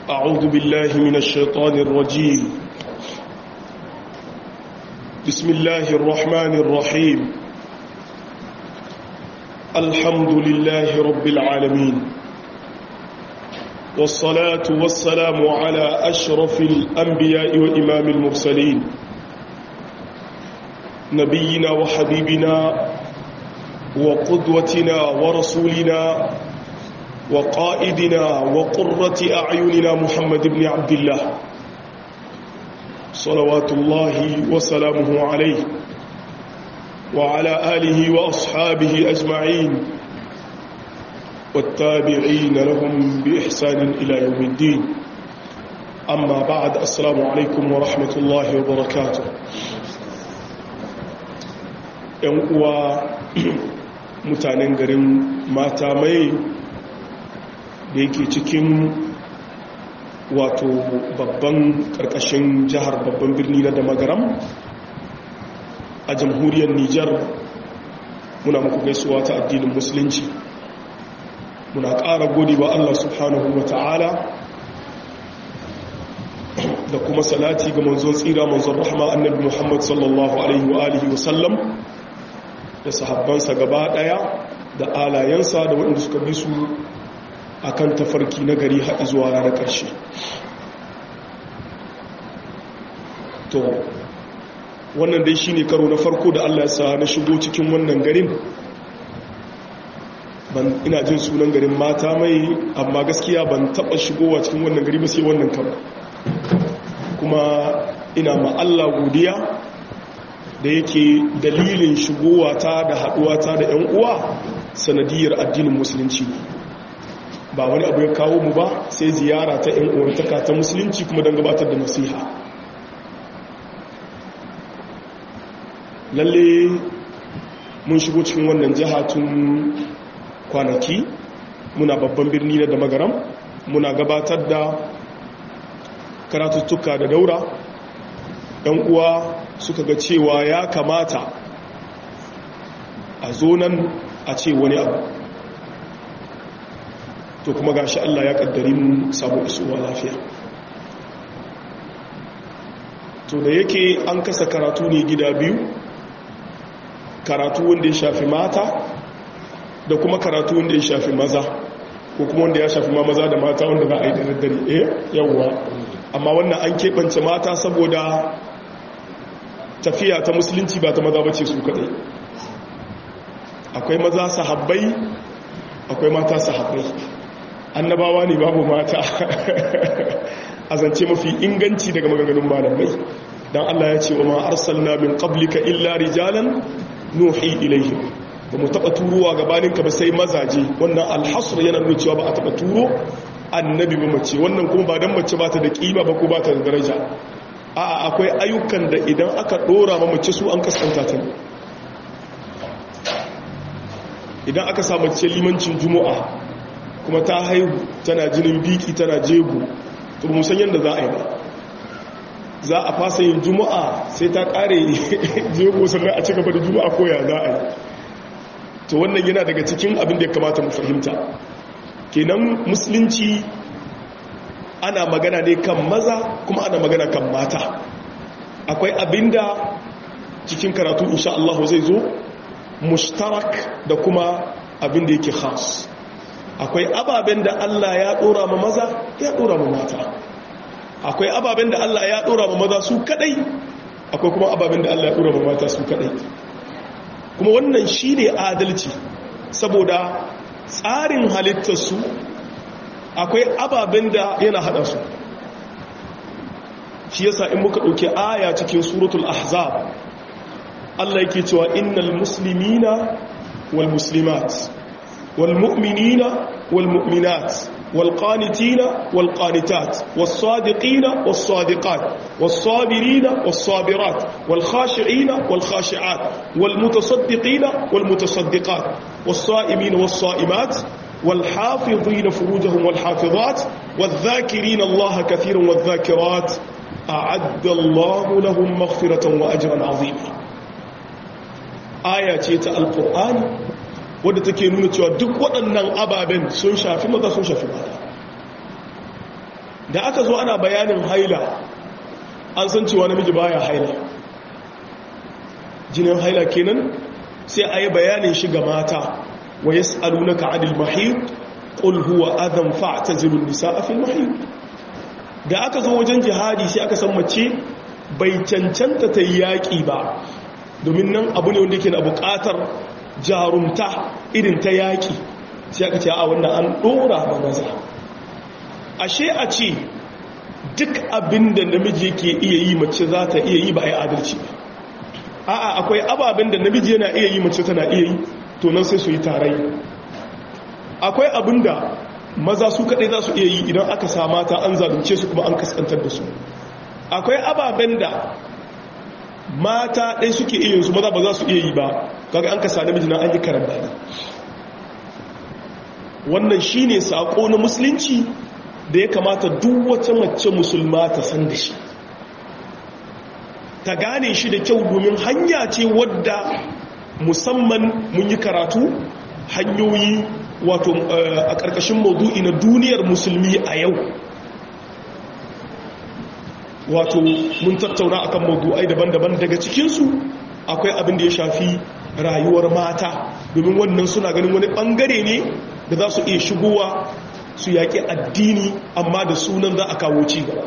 أعوذ بالله من الشيطان الرجيم بسم الله الرحمن الرحيم الحمد لله رب العالمين والصلاة والسلام على أشرف الأنبياء وإمام المرسلين نبينا وحبيبنا وقدوتنا ورسولنا وقائدنا وقرة أعيننا محمد بن عبد الله صلوات الله وسلامه عليه وعلى آله وأصحابه أجمعين والتابعين لهم بإحسان إلى يوم الدين أما بعد السلام عليكم ورحمة الله وبركاته uwa mutanen garin mata mai da yake cikin wato babban karkashin jihar babban birni na damagaram a jamhuriyar nijar muna muku gaisuwa ta addinin musulunci muna ƙara gode wa allah subhanahu wa ta'ala da kuma salati ga manzon tsira manzon rahama annabi muhammad sallallahu alaihi wa alihi wasallam da sahabbansa gaba daya da alayensa da waɗanda suka bi su a kan tafarki na gari haɗi zuwa ranar ƙarshe to wannan dai shi ne karo na farko da allah ya sa na shigo cikin wannan garin ban ina jin sunan garin mata mai amma gaskiya ban taɓa shigowa cikin wannan gari ba sai wannan karo kuma ina ma allah godiya da yake dalilin shigowata da haɗuwata da 'yan uwa sanadiyar addinin musulunci ba wani abu ya kawo mu ba sai ziyara ta 'yan uwantaka ta musulunci kuma don gabatar da nasiha lalle mun shigo cikin wannan jiha tun kwanaki muna babban birni na da magaram muna gabatar da karatuttuka da daura 'yan uwa suka ga cewa ya kamata a zo nan a ce wani abu to kuma gashi Allah ya kaddari mu samu isuwa lafiya to da yake an kasa karatu ne gida biyu karatu wanda ya shafi mata da kuma karatu wanda ya shafi maza ko kuma wanda ya shafi ma maza da mata wanda za a yi da daddare eh yawwa amma wannan an keɓance mata saboda tafiya ta musulunci ba ta maza bace su kadai akwai maza sahabbai akwai mata sahabbai annabawa ne babu mata a zance mafi inganci daga maganganun malamai dan Allah ya ce wa ma arsalna min qablika illa rijalan nuhi ilaihim ba mu taba turowa gabanin ka ba sai mazaje wannan alhasr yana nuna cewa ba a taba turo annabi ba mace wannan kuma ba dan mace ba ta da kima ba ko ba ta da daraja a akwai ayyukan da idan aka dora ma mace su an kaskanta ta idan aka samu ce limancin juma'a kuma ta haihu tana jinin biki tana jego to musan yadda za a yi ba za a fasa yin juma'a sai ta kare jego sannan a cigaba da juma'a koya za a yi to wannan yana daga cikin abin da ya kamata mu fahimta kenan musulunci ana magana ne kan maza kuma ana magana kan mata akwai abinda cikin karatu insha Allah zai zo mushtarak da kuma abinda yake khas akwai ababen da Allah ya dora ma maza ya dora ma mata akwai ababen da Allah ya dora ma maza su kadai akwai kuma ababen da Allah ya dora ma mata su kadai kuma wannan shine adalci saboda tsarin halittarsu akwai ababen da yana hada su shi yasa in muka ɗauki aya cikin suratul ahzab Allah yake cewa innal muslimina wal muslimat wal mu'minina wal mu'minat wal qanitina wal qanitat was sadiqina was sadiqat was sabirina was sabirat wal khashi'ina wal khashi'at wal mutasaddiqina wal mutasaddiqat was sa'imina was sa'imat والحافظين فروجهم والحافظات والذاكرين الله كثيرا والذاكرات أعد الله لهم مغفرة وأجرا عظيما آية القرآن wadda take nuna cewa duk waɗannan ababen sun shafi maza sun shafi mata da aka zo ana bayanin haila an san cewa namiji baya haila jinin haila kenan sai a yi bayanin shi ga mata wa ya tsalunaka adil mahir ƙul huwa adam fa'tazilun nisaa fil mahir da aka zo wajen jihadi sai aka san mace bai cancanta ta yi yaƙi ba domin nan abu ne wanda yake na buƙatar jarumta irin ta yaƙi sai aka ce a wanda an ɗora ba maza ashe a ce duk abin da namiji yake iya yi mace za ta iya yi ba a yi adalci ba a'a akwai ababen da namiji yana iya yi mace tana iya yi to nan sai su yi tarayya akwai abin da maza su kaɗai za su iya yi idan aka sa mata an zalunce su kuma an kaskantar da su akwai ababen da mata ɗai suke iya yin su maza ba za su iya yi ba kaga an kasa namiji na an yi karan bani wannan shine sako na musulunci da ya kamata duk wata mace musulma ta san da shi ta gane shi da kyau domin hanya ce wadda musamman mun yi karatu hanyoyi wato a ƙarƙashin maudu'i na duniyar musulmi a yau wato mun tattauna akan maudu'ai daban-daban daga cikinsu akwai abin da ya shafi rayuwar mata domin wannan suna ganin wani ɓangare ne da za su iya shigowa su yaƙi addini amma da sunan za a kawo ci gaba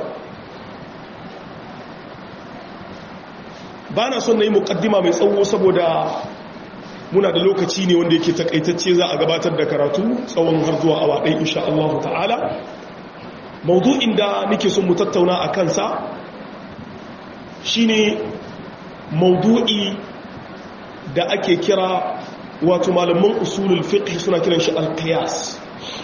ba na son na yi muƙaddima mai tsawo saboda muna da lokaci ne wanda yake takaitacce za a gabatar da karatu tsawon har zuwa awa ɗaya insha Allah ta'ala maudu'in da nake son mu tattauna a kansa shine maudu'i da ake kira wato malaman usulul fiqh suna kiran shi al-qiyas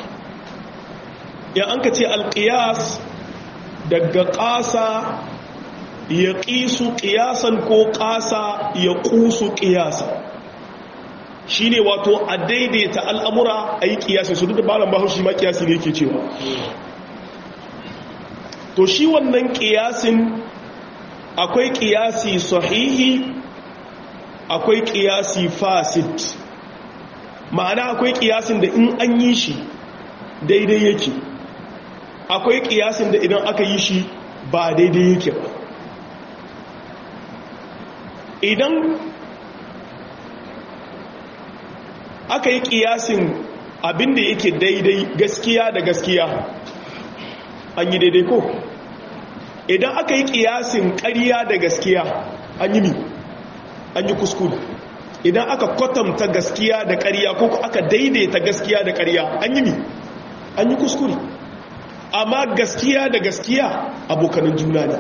ya an ka ce al-qiyas daga ƙasa ya ƙisu ƙiyasan ko ƙasa ya ƙusu ƙiyasa shi ne wato a daidaita al'amura a yi ƙiyasi su duk da malam bahaushe ma ƙiyasi ne ke cewa to shi wannan ƙiyasin akwai ƙiyasi sahihi akwai ƙiyasi fasid ma'ana akwai ƙiyasin da in an yi shi daidai yake akwai ƙiyasin da idan aka yi shi ba daidai yake ba idan aka yi kiyasin abinda yake daidai gaskiya da gaskiya an yi daidai ko idan aka yi kiyasin ƙarya da gaskiya an yi mi an yi kuskure idan aka kwatanta gaskiya da ƙarya ko aka daidaita gaskiya da ƙarya an yi mi an yi kuskure amma gaskiya da gaskiya abokanin juna ne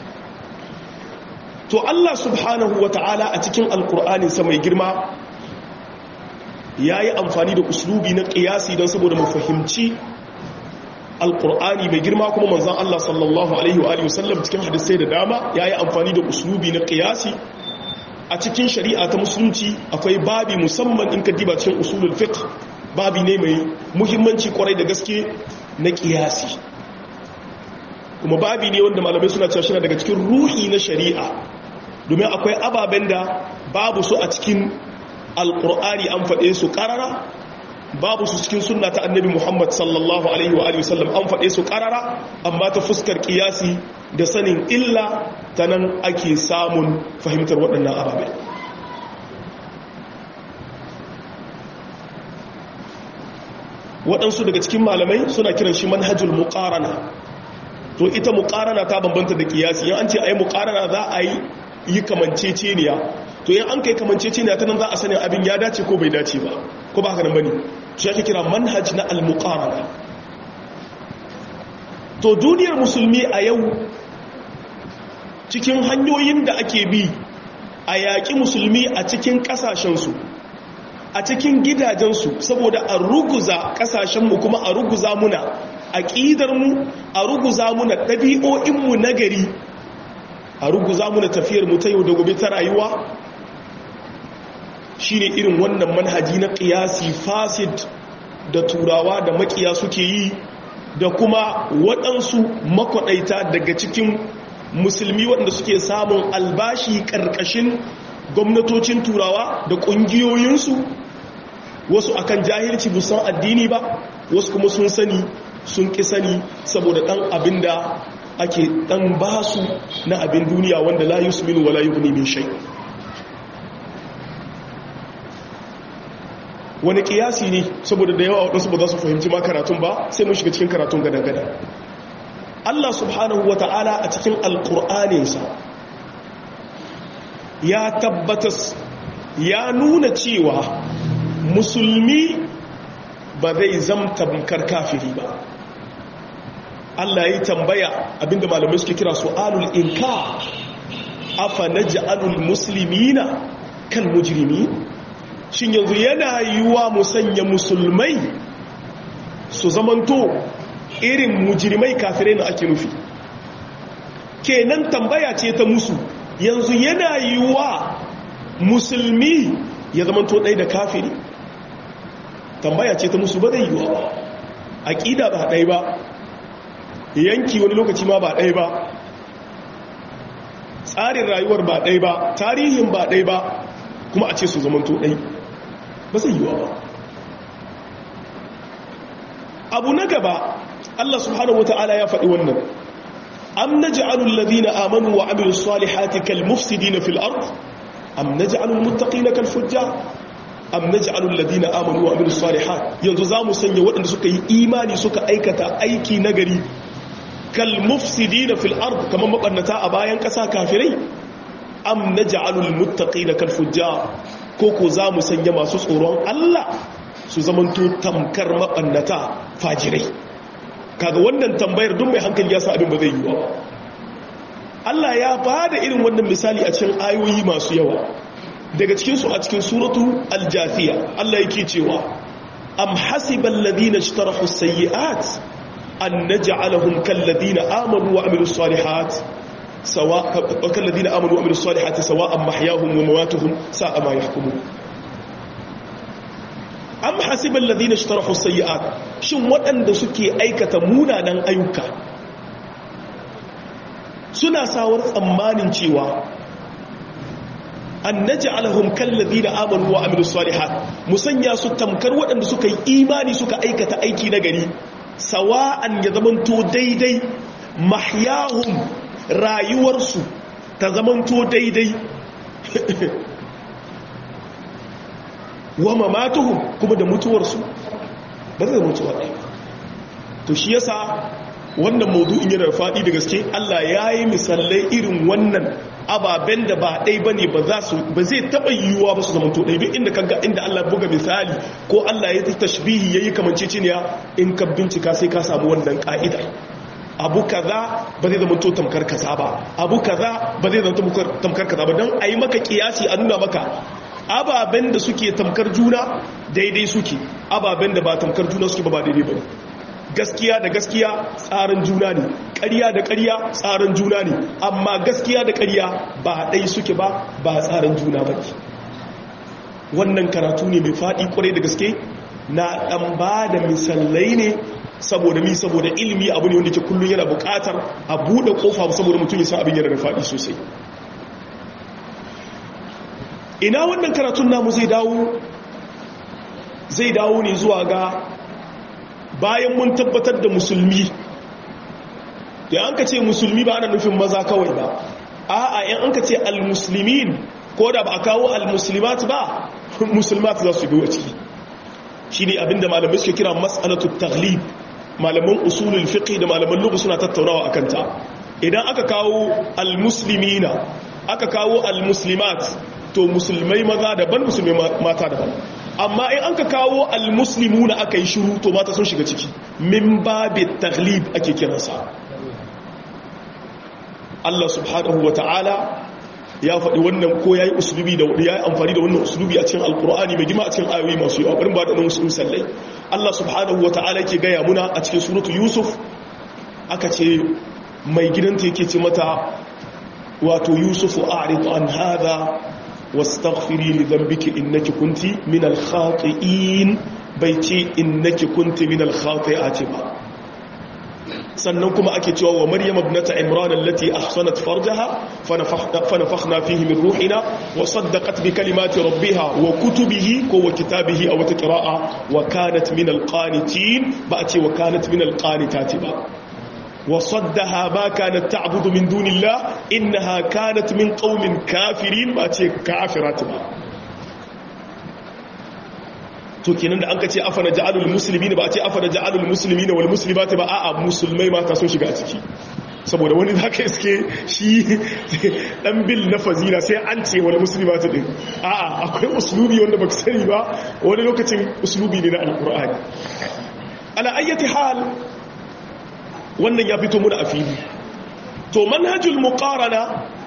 to Allah subhanahu wa ta'ala a cikin alkur'ani sa mai girma ya yi amfani da uslubi na ƙiyasi don saboda mu fahimci alkur'ani mai girma kuma manzan Allah sallallahu alaihi wa wasallam cikin hadisai da dama ya yi amfani da uslubi na ƙiyasi a cikin shari'a ta musulunci akwai babi musamman in ka diba cikin usulul fiqh babi ne mai muhimmanci kwarai da gaske na ƙiyasi kuma babi ne wanda malamai suna cewa shina daga cikin ruhi na shari'a domin akwai ababen da babu su a cikin alkur'ani an faɗe su ƙarara babu su cikin sunna ta annabi muhammad sallallahu alaihi wa sallam an faɗe su ƙarara amma ta fuskar ƙiyasi da sanin illa ta nan ake samun fahimtar waɗannan ababe waɗansu daga cikin malamai suna kiran shi manhajul muƙarana to ita muƙarana ta bambanta da ƙiyasi yan an ce a yi muƙarana za a yi yi kamanceceniya to yin an kai kamanceceniya ta nan za a sanin abin ya dace ko bai dace ba ko ba haka nan bane shi ake kira manhaj na al-muqarana to duniyar musulmi a yau cikin hanyoyin da ake bi a yaƙi musulmi a cikin ƙasashensu a cikin gidajensu saboda a ruguza ƙasashenmu kuma a ruguza muna aƙidarmu a ruguza muna ɗabi'o'inmu na gari a ruguza muna tafiyarmu ta yau da gobe ta rayuwa shine irin wannan manhaji na ƙiyasi fasid da turawa da makiya suke yi da kuma waɗansu makwaɗaita daga cikin musulmi waɗanda suke samun albashi ƙarƙashin gwamnatocin turawa da ƙungiyoyinsu wasu akan jahilci busan addini ba wasu kuma sun sani sun ƙi sani saboda ɗan abin da ake ɗan basu na abin duniya wanda la yusminu wala yughni min shay wani kiyasi ne saboda da yawa waɗansu ba za su fahimci ma karatun ba sai mun shiga cikin karatun gada-gada Allah subhanahu wa ta'ala a cikin alƙur'aninsa ya tabbatas ya nuna cewa musulmi ba zai zamta bunkar kafiri ba Allah ya yi tambaya abinda malamai suke kira su'alul inka afa naj'alul muslimina kan mujrimi shin yanzu yana yiwuwa mu sanya musulmai su zamanto irin mujrimai kafirai na ake nufi kenan tambaya ce ta musu yanzu yana yiwuwa musulmi ya zamanto ɗai da kafiri tambaya ce ta musu ba zai yiwuwa ba aƙida ba ɗai ba yanki wani lokaci ma ba ɗai ba tsarin rayuwar ba ɗai ba tarihin ba ɗai ba kuma a ce su zamanto ɗai ba zai yiwuwa ba abu na gaba Allah subhanahu wata'ala ya faɗi wannan am naj'alul ladina amanu wa amilus salihati kal mufsidina fil ard am naj'alul muttaqina kal fujjar am naj'alul ladina amanu wa amilus salihat yanzu zamu sanya waɗanda suka yi imani suka aikata aiki nagari kal mufsidina fil ard kaman mabannata a bayan ƙasa kafirai am naj'alul muttaqina kal fujjar ko ko zamu sanya masu tsoron Allah su zamanto tamkar mabannata fajirai kaga wannan tambayar duk mai hankali ya sa abin ba zai yi ba Allah ya ba da irin wannan misali a cikin ayoyi masu yawa daga cikinsu a cikin suratu aljafiya Allah yake cewa am hasibal ladina ishtarahu sayyi'at an naj'alahum kal ladina amanu wa amilus salihat sawa kal ladina amanu wa amilus salihati sawa'an mahyahum wa mamatuhum sa'a ma yahkumun am hasibal ladina ishtarahu sayyi'at shin waɗanda suke aikata munanan ayyuka suna sawar tsammanin cewa an naj'alahum kal ladina amanu wa amilus salihat musanya su tamkar waɗanda suka yi imani suka aikata aiki na gari sawa'an ya zamanto daidai mahyahum rayuwarsu ta zamanto daidai wa mamatuhum kuma da mutuwarsu ba zai mutuwa ɗaya to shi yasa wannan maudu'in yana faɗi da gaske Allah ya yi misalai irin wannan ababen da ba ɗai ba ne ba zai taɓa yiwuwa ba su zama to ɗai duk inda kaga inda Allah buga misali ko Allah ya tashbihi ya yi kamanceceniya in ka bincika sai ka samu wannan ƙa'idar abu kaza ba zai zama to tamkar kaza ba abu kaza ba zai zama tamkar kaza ba don a yi maka kiyasi a nuna maka ababen da suke tamkar juna daidai suke ababen da ba tamkar juna suke ba ba daidai ba gaskiya da gaskiya tsarin juna ne ƙarya da ƙarya tsarin juna ne amma gaskiya da ƙarya ba ɗai suke ba ba tsarin juna ba wannan karatu ne mai faɗi ƙwarai da gaske na ɗan ba da misalai ne saboda mi saboda ilimi abu ne wanda ke kullum yana buƙatar a buɗe ƙofa saboda mutum ya san abin yana da faɗi sosai ina wannan karatun namu zai dawo zai dawo ne zuwa ga bayan mun tabbatar da musulmi da an ka ce musulmi ba ana nufin maza kawai ba a'a yan an ka ce almuslimin ko da ba a kawo almuslimat ba musulmat za su biyo ciki shi ne abinda malamai suke kira mas'alatu taglib malaman usulul fiqh da malaman lugha suna tattaunawa akan ta idan aka kawo almuslimina aka kawo almuslimat to musulmai maza daban musulmai mata daban amma in an ka kawo almuslimu na aka yi shiru to mata sun shiga ciki min babi taglib ake kiransa Allah subhanahu wa ta'ala ya faɗi wannan ko ya yi usulubi da ya yi amfani da wannan usulubi a cikin alkur'ani mai gima a cikin ayoyi masu yawa ɓarin ba da wasu misallai Allah subhanahu wa ta'ala ke gaya muna a cikin suratu yusuf aka ce mai gidanta yake ce mata wato yusufu a'rid an hadha واستغفري لذنبك إنك كنت من الخاطئين بيتي إنك كنت من الخاطئات با sannan kuma ake cewa wa maryam ibnata imran allati ahsanat farjaha fa nafakhna fihi min ruhina wa saddaqat bi kalimati rabbiha wa kutubihi ko wa kitabihi aw qira'a wa kanat min alqanitin ba a ce wa kanat min alqanitati ba wa saddaha ma kanat ta'budu min dunillah innaha kanat min qaumin kafirin ba a ce kafirat ba to kenan da an ka ce afana ja'alul muslimina ba a ce afana ja'alul muslimina wal muslimati ba a'a musulmai mata sun shiga ciki saboda wani zaka iske shi dan bil na fazila sai an ce wal muslimati din a'a akwai uslubi wanda baka sani ba wani lokacin uslubi ne na alqur'ani ala ayyati hal wannan ya fito mu da afili to manhajul muqarana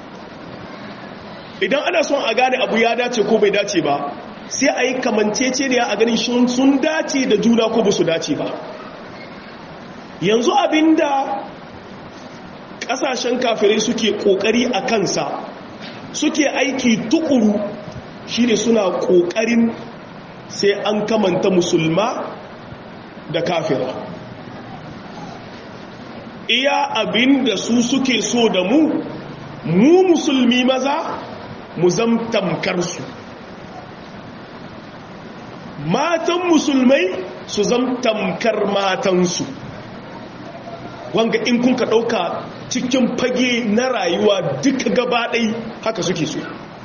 idan ana son a gane abu ya dace ko bai dace ba sai a yi kamancece ne a ganin sun dace da juna ko ba su dace ba yanzu abinda kasashen kafirai suke kokari a kansa suke aiki tukuru shine suna kokarin sai an kamanta musulma da kafira iya abinda su suke so da mu mu musulmi maza mu zamtamkar su matan musulmai su zam tamkar matansu wanga in kun ka ɗauka cikin fage na rayuwa duka gabaɗai haka suke so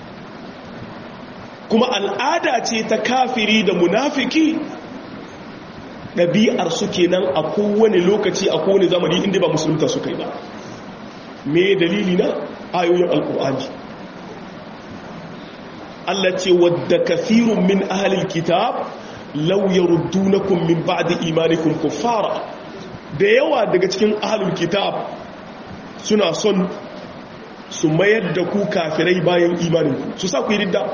kuma al'ada ce ta kafiri da munafiki ɗabi'ar suke nan a kowane lokaci a kowane zamani inda ba musulunta suka yi ba me dalili na ayoyin alƙur'ani Allah ce wadda kafirun min ahalil kitab law yaruddunakum min ba'di imanikum kuffara da yawa daga cikin ahalul kitab suna son su mayar da ku kafirai bayan imaninku su sa ku yi ridda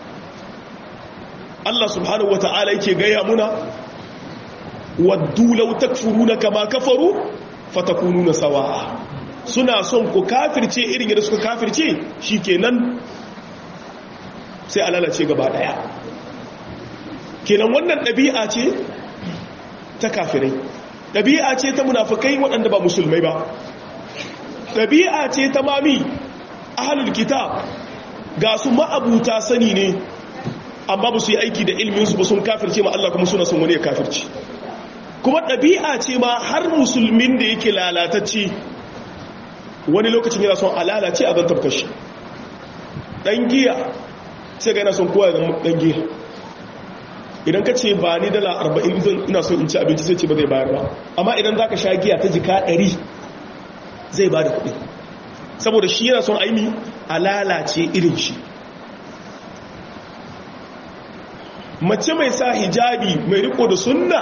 Allah subhanahu wata'ala yake gaya muna waddu law takfuruna kama kafaru fatakununa sawa'a suna son ku kafirce irin yadda suka kafirce shikenan sai a lalace gaba daya kenan wannan ɗabi'a ce ta kafirai ɗabi'a ce ta munafukai waɗanda ba musulmai ba ɗabi'a ce ta mami ahalul kitab ga su ma'abuta sani ne amma ba su yi aiki da ilminsu ba sun kafirce ma Allah kuma suna son wani ya kafirci kuma ɗabi'a ce ma har musulmin da yake lalatacce wani lokacin yana son a lalace a zantar kashi ɗan giya sai ga yana son kowa ya zama ɗan giya idan ka ce ba ni dala arba'in zan ina son in ci abinci sai ce ba zai bayar ba amma idan za ka sha giya ta jika ɗari zai ba da kuɗi saboda shi yana son aini a lalace irin shi mace mai sa hijabi mai riko da sunna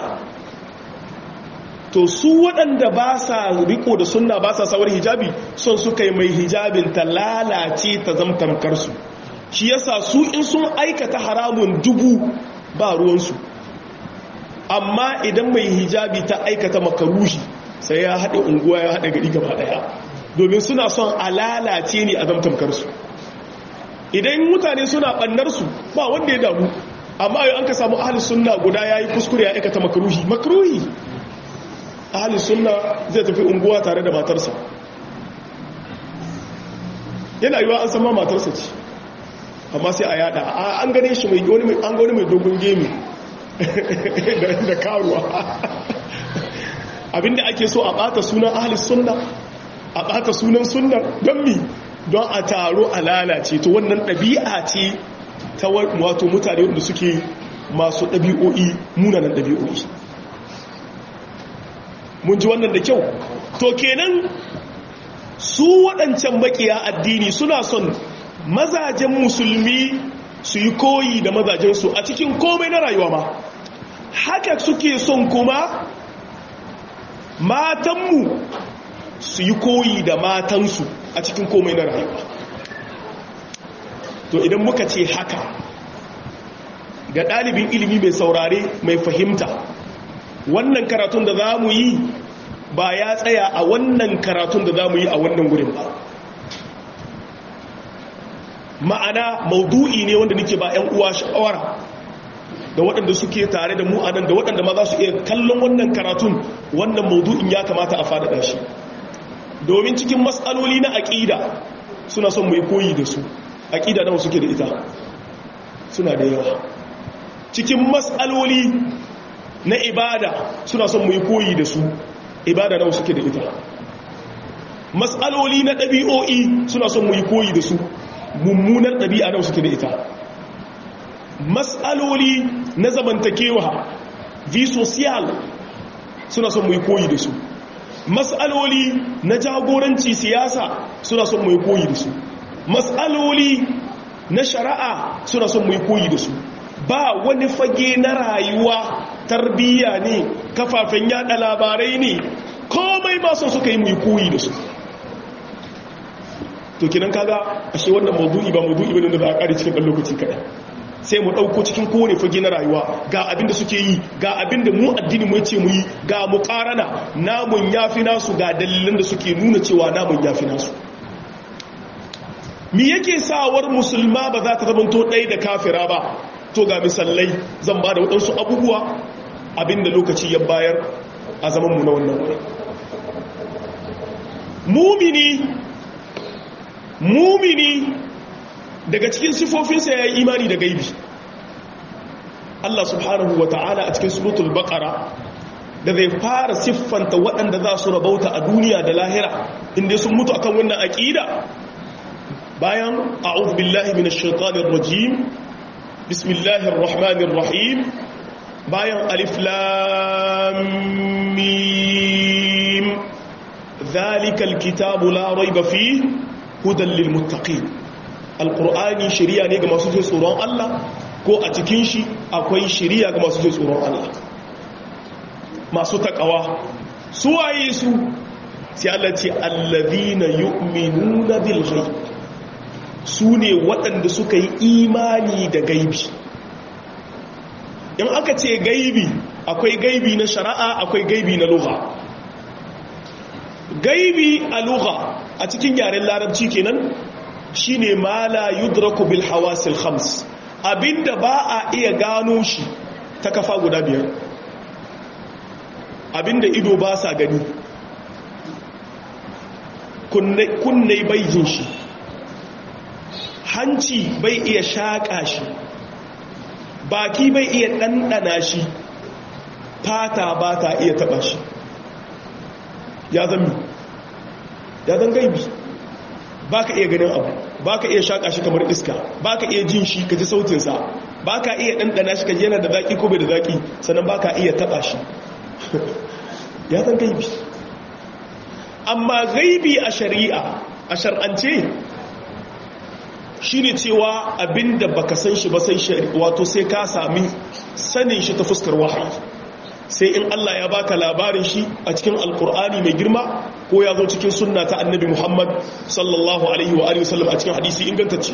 to su waɗanda ba sa riko da sunna ba sa sawar hijabi son suka yi mai hijabin ta lalace ta zamtamkarsu shi yasa su in sun aikata haramun dubu ba ruwansu amma idan mai hijabi ta aikata makaruhi sai ya haɗe unguwa ya haɗe gari gaba ɗaya domin suna son a lalace ne a zamtamkarsu idan mutane suna ɓannarsu ba wanda ya damu amma yau an ka samu ahalus sunna guda ya yi kuskure ya aikata makaruhi makaruhi ahalus sunna zai tafi unguwa tare da matarsa yana yiwa an sama matarsa ce amma sai a yada an gane shi mai an gani mai dogon gemi da karuwa abinda ake so a bata sunan ahalis sunna a bata sunan sunna don mi don a taro a lalace to wannan ɗabi'a ce ta wato mutane wanda suke masu ɗabi'o'i munanan ɗabi'o'i mun ji wannan da kyau to kenan su waɗancan makiya addini suna son mazajen musulmi su yi koyi da mazajensu a cikin komai na rayuwa ma haka suke son kuma matanmu su yi koyi da matansu a cikin komai na rayuwa to idan muka ce haka ga ɗalibin ilimi mai saurare mai fahimta wannan karatun da za mu yi ba ya tsaya a wannan karatun da za mu yi a wannan gurin ba ma'ana maudu'i ne wanda nake ba 'yan uwa shawara da waɗanda suke tare da mu a nan da waɗanda ma za su iya kallon wannan karatun wannan maudu'in ya kamata a faɗaɗa shi domin cikin matsaloli na aƙida suna son mu yi koyi da su aƙida nawa suke da ita suna da yawa cikin matsaloli na ibada suna son mu yi koyi da su ibada nawa suke da ita matsaloli na ɗabi'o'i suna son mu yi koyi da su mummunar ɗabi'a nawa suke da ita matsaloli na zamantakewa vi social suna son mu yi koyi da su matsaloli na jagoranci siyasa suna son mu yi koyi da su matsaloli na shari'a suna son mu yi koyi da su ba wani fage na rayuwa tarbiyya ne kafafen yada labarai ne komai ba son suka yi mu yi koyi da su to kinan kaga ashe wannan maudu'i ba maudu'i bane da za a kare cikin ɗan lokaci kaɗai sai mu ɗauko cikin kowane fage na rayuwa ga abin da suke yi ga abin da mu addini mu ce mu yi ga mu ƙarana namun yafi nasu ga dalilan da suke nuna cewa namun yafi nasu mi yake sawar musulma ba za ta zamanto ɗaya da kafira ba to ga misalai zan ba da waɗansu abubuwa abin da lokaci ya bayar a zamanmu na wannan wuri mumini mumini daga cikin sifofinsa ya yi imani da gaibi Allah subhanahu wa ta'ala a cikin suratul baqara da zai fara siffanta waɗanda za su rabauta a duniya da lahira inda sun mutu akan wannan aƙida bayan a'udhu billahi minash shaitanir rajim bismillahir rahmanir rahim bayan alif lam mim zalikal kitabu la rayba fihi hudan lil muttaqin alqur'ani shari'a ne ga masu jin tsoron Allah ko a cikin shi akwai shari'a ga masu jin tsoron Allah masu takawa su waye su sai Allah ce allazina yu'minuna bil ghaib su ne waɗanda suka yi imani da gaibi in aka ce gaibi akwai gaibi na shari'a akwai gaibi na lugha gaibi a lugha a cikin yaren larabci kenan shine ma la yudraku bil hawasil khams abinda ba a iya gano shi ta kafa guda biyar abinda ido ba sa gani kunne bai jin shi hanci bai iya shaƙa shi baki bai iya ɗanɗana shi fata ba ta iya taɓa shi ya zami ya zan gaibi ba ka iya ganin abu ba ka iya shaƙa shi kamar iska ba ka iya jin shi ka ji sautinsa ba ka iya ɗanɗana shi ka ji yana da zaƙi ko bai da zaƙi sannan ba ka iya taɓa shi ya zan gaibi amma gaibi a shari'a a shar'ance shi ne cewa abinda baka san shi ba sai wato sai ka sami sanin shi ta fuskar wahayi sai in Allah ya baka labarin shi a cikin alkur'ani mai girma ko ya zo cikin sunna ta annabi Muhammad sallallahu alaihi wa alihi wasallam a cikin hadisi ingantacce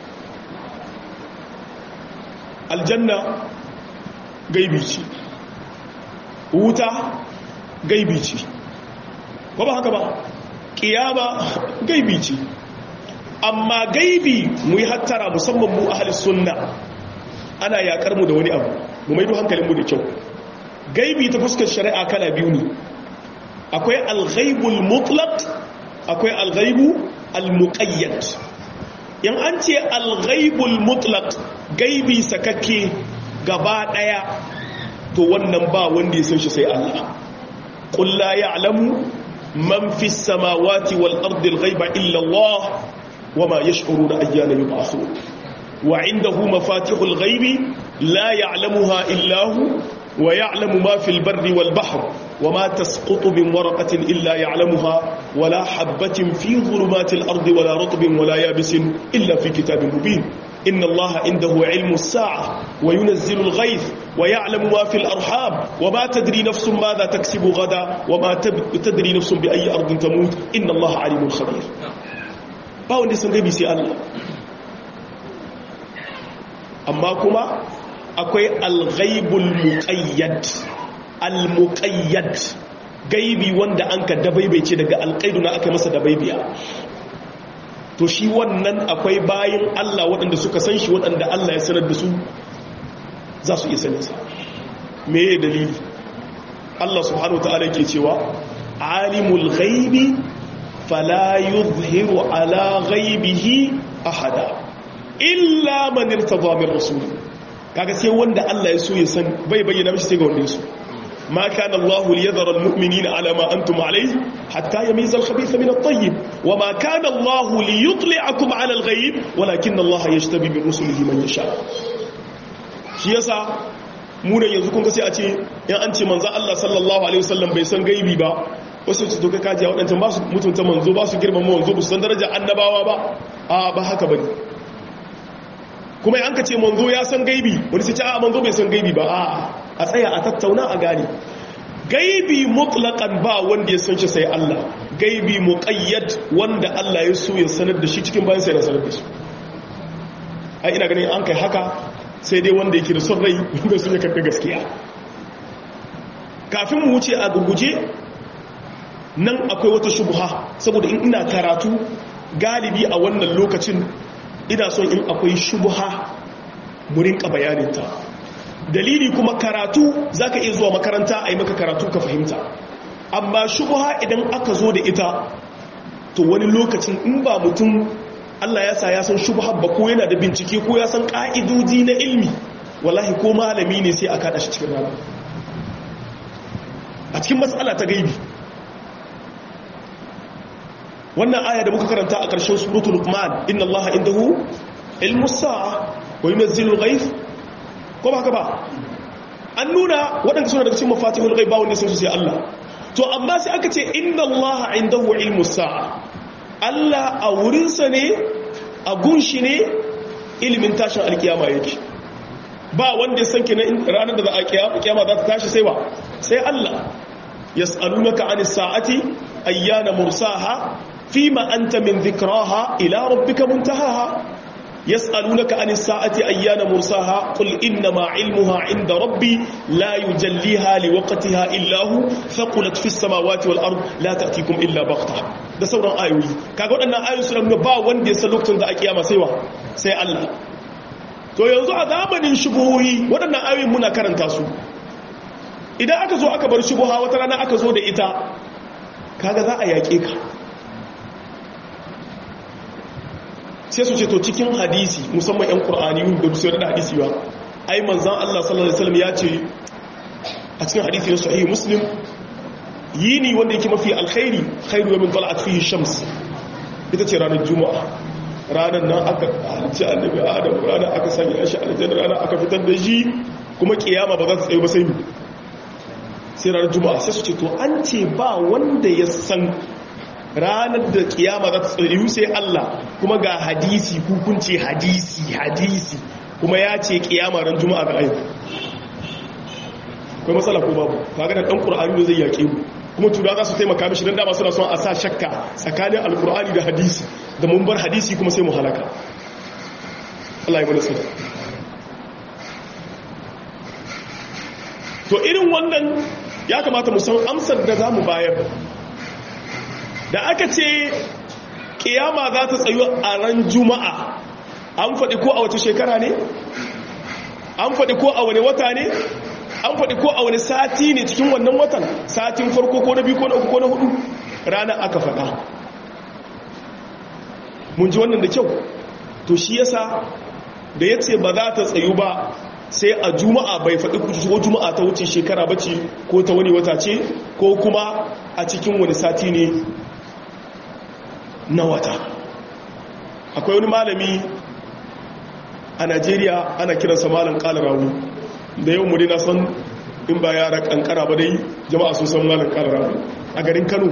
aljanna gaibi ce wuta gaibi ce ba ba haka ba kiyama gaibi ce amma gaibi mu yi hattara musamman mu ahalis sunna ana yakar mu da wani abu mu maido hankalinmu da kyau gaibi ta fuskar shari'a kala biyu ne akwai alghaibul mutlaq akwai alghaibu almuqayyad yan an ce alghaibul mutlaq gaibi sakakke gaba daya to wannan ba wanda ya san shi sai Allah qul la ya'lamu man fis samawati wal ardi alghaiba illa Allah wama yash'uruna ayyana yub'athun wa 'indahu mafatihul ghaibi la ya'lamuha illa hu ويعلم ما في البر والبحر وما تسقط من ورقة إلا يعلمها ولا حبة في ظلمات الأرض ولا رطب ولا يابس إلا في كتاب مبين إن الله عنده علم الساعة وينزل الغيث ويعلم ما في الأرحام وما تدري نفس ماذا تكسب غدا وما تدري نفس بأي أرض تموت إن الله عليم خبير باون دي سنغيبي سي الله أما كما akwai alghaibul muqayyad almuqayyad gaibi wanda an ka dabaibaice daga alqaidu na aka masa dabaibiya to shi wannan akwai bayin Allah waɗanda suka san shi waɗanda Allah ya sanar da su za su iya saninsa me ya dalili Allah subhanahu wa ta'ala ke cewa alimul ghaibi fala yuzhiru ala ghaibihi ahada illa man irtada min rasul kaga sai wanda Allah ya so ya san bai bayyana mishi sai ga wanda ya so ما كان الله ليذر المؤمنين على ما أنتم عليه حتى يميز الخبيث من الطيب وما كان الله ليطلعكم على الغيب ولكن الله يجتبي من رسله من يشاء shi yasa mu da yanzu kun ga sai a ce in an ce manzo Allah sallallahu alaihi wasallam bai san gaibi ba wasu su doka kaji wadancan ba su mutunta manzo ba su girmama manzo ba su san darajar annabawa ba a ba haka bane kuma an ka ce manzo ya san gaibi wani sai ce a manzo bai san gaibi ba a a tsaya a tattauna a gane gaibi mutlaqan ba wanda ya san shi sai Allah gaibi muqayyad wanda Allah ya so ya sanar da shi cikin bayan sai ya sanar da shi ai ina ganin an kai haka sai dai wanda yake da son rai wanda sun ya karɓi gaskiya kafin mu wuce a gurguje nan akwai wata shubha saboda in ina karatu galibi a wannan lokacin ina son in akwai shubha mu rinka bayaninta dalili kuma karatu zaka iya zuwa makaranta a yi maka karatu ka fahimta amma shubha idan aka zo da ita to wani lokacin in ba mutum Allah ya sa ya san shubha ba ko yana da bincike ko ya san ka'idoji na ilmi wallahi ko malami ne sai a kada shi cikin rana a cikin matsala ta gaibi wannan aya da muka karanta a ƙarshen suratul luqman inna allaha indahu ilmu sa'a wa yunzilu al-ghayth ko ba haka ba an nuna waɗanda suna daga cikin mafatihul ghaib ba wanda sun sai Allah to amma sai aka ce inna allaha indahu ilmu sa'a Allah a wurinsa ne a gunshi ne ilimin tashin alkiyama yake ba wanda ya san kenan ranar da za a kiyama za ta tashi sai wa sai Allah yas'alunaka anis sa'ati ayyana mursaha fima anta min dhikraha ila rabbika muntahaha yas'alunaka anis sa'ati ayyana mursaha qul innama 'ilmuha 'inda rabbi la yujalliha liwaqtiha illa hu thaqulat fis samawati wal ard la ta'tikum illa baghtah da sauran ayoyi kaga waɗannan ayoyi suna nuna ba wanda ya san lokacin da a kiyama sai wa sai Allah to yanzu a zamanin shubuhohi waɗannan ayoyin muna karanta su idan aka zo aka bar shubuha wata rana aka zo da ita kaga za a yaƙe ka sai su ce to cikin hadisi musamman 'yan ƙur'ani da su da hadisi ba ai manzan Allah sallallahu Alaihi wasallam ya ce a cikin hadisi na sahihi muslim yini wanda yake mafi alkhairi khairu min tala'at fihi shams ita ce ranar juma'a ranar nan aka halicci annabi adam ranar aka sanya shi aljanna ranar aka fitar da shi kuma kiyama ba za ta tsaye ba sai sai ranar juma'a sai su ce to an ce ba wanda ya san ranar da kiyama za ta tsaye sai Allah kuma ga hadisi hukunci hadisi hadisi kuma ya ce kiyama ran juma'a ga ayyuka akwai matsala ko babu kaga da dan qur'ani zai yake mu kuma tura za su taimaka mishi don dama suna son a sa shakka tsakanin alkur'ani da hadisi da mun bar hadisi kuma sai mu halaka Allah ya sai to irin wannan ya kamata mu san amsar da za mu bayar da aka ce kiyama za ta tsayu a ran juma'a an faɗi ko a wace shekara ne an faɗi ko a wani wata ne an faɗi ko a wani sati ne cikin wannan watan satin farko ko na biyu ko na uku ko na hudu rana aka faɗa mun ji wannan da kyau to shi yasa da ya ce ba za ta tsayu ba sai a juma'a bai faɗi ko juma'a ta wuce shekara bace ko ta wani wata ce ko kuma a cikin wani sati ne na wata akwai wani malami a najeriya ana kiransa malam kalarawu da yau muri na san in ba yara kankara ba dai jama'a sun san malam kalarawu a garin kano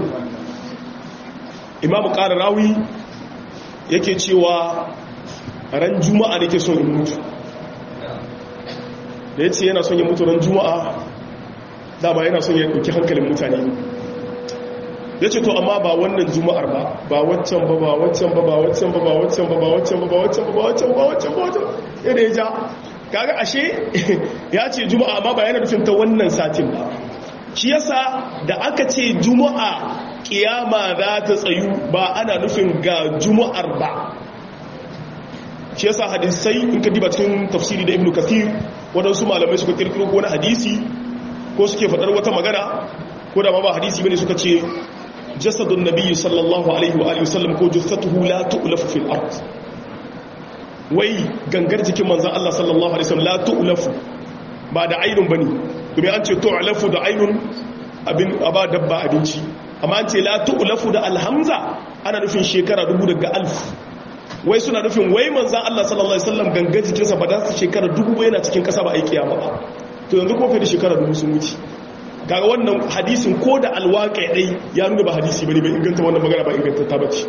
imamu kalarawi yake cewa ran juma'a da ke son in mutu da ya ce yana son ya mutu ran juma'a dama yana son ya ɗauki hankalin mutane ya ce to amma ba wannan juma'ar ba ba waccan ba ba waccan ba ba waccan ba ba waccan ba ba waccan ba ba waccan ba ba waccan ba waccan ba waccan yadda ya ja kaga ashe ya ce juma'a amma ba yana nufin ta wannan satin ba shi yasa da aka ce juma'a kiyama za ta tsayu ba ana nufin ga juma'ar ba shi yasa hadisai in ka diba cikin tafsiri da ibnu kathir waɗansu malamai suka kirkiro ko wani hadisi ko suke faɗar wata magana ko da ma ba hadisi bane suka ce jasadun nabiyyi sallallahu alaihi wa alihi wasallam ko jussatuhu la tu'lafu fil ard wai gangar jikin manzon Allah sallallahu alaihi wasallam la tu'lafu ba da ainun bane kuma an ce tu'lafu da ainun abin aba dabba abinci amma an ce la tu'lafu da alhamza ana nufin shekara dubu daga alf wai suna nufin wai manzon Allah sallallahu alaihi wasallam gangar jikinsa ba da su shekara dubu ba yana cikin kasa ba aiki ba to yanzu ko fa da shekara dubu sun wuce kaga wannan hadisin ko da alwaƙa ɗai ya nuna ba hadisi bane bai inganta wannan magana ba inganta ta bace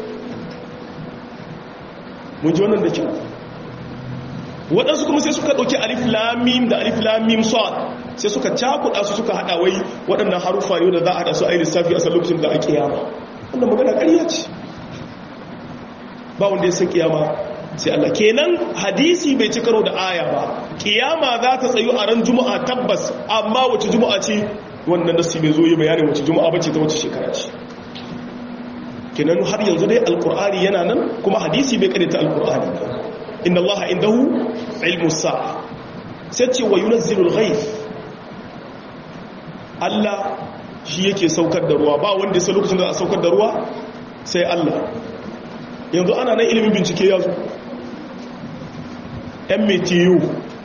mun ji wannan da kyau waɗansu kuma sai suka ɗauki alif lamim da alif lamim sad sai suka cakuɗa su suka haɗa wai waɗannan harufa ne da za a haɗa su a yi lissafi a san lokacin da a kiyama wannan magana ƙarya ce ba wanda ya san kiyama sai Allah kenan hadisi bai ci karo da aya ba kiyama za ta tsayu a ran juma'a tabbas amma wace juma'a ce wannan nasi bai zo yi bayanin wace juma'a bace ta wace shekara ce kenan har yanzu dai alkur'ani yana nan kuma hadisi bai kare ta alkur'ani inna allaha indahu ilmu sa'a sai ce wa yunazzilul ghaith Allah shi yake saukar da ruwa ba wanda sai lokacin da a saukar da ruwa sai Allah yanzu ana nan ilimin bincike ya zo yan metiyo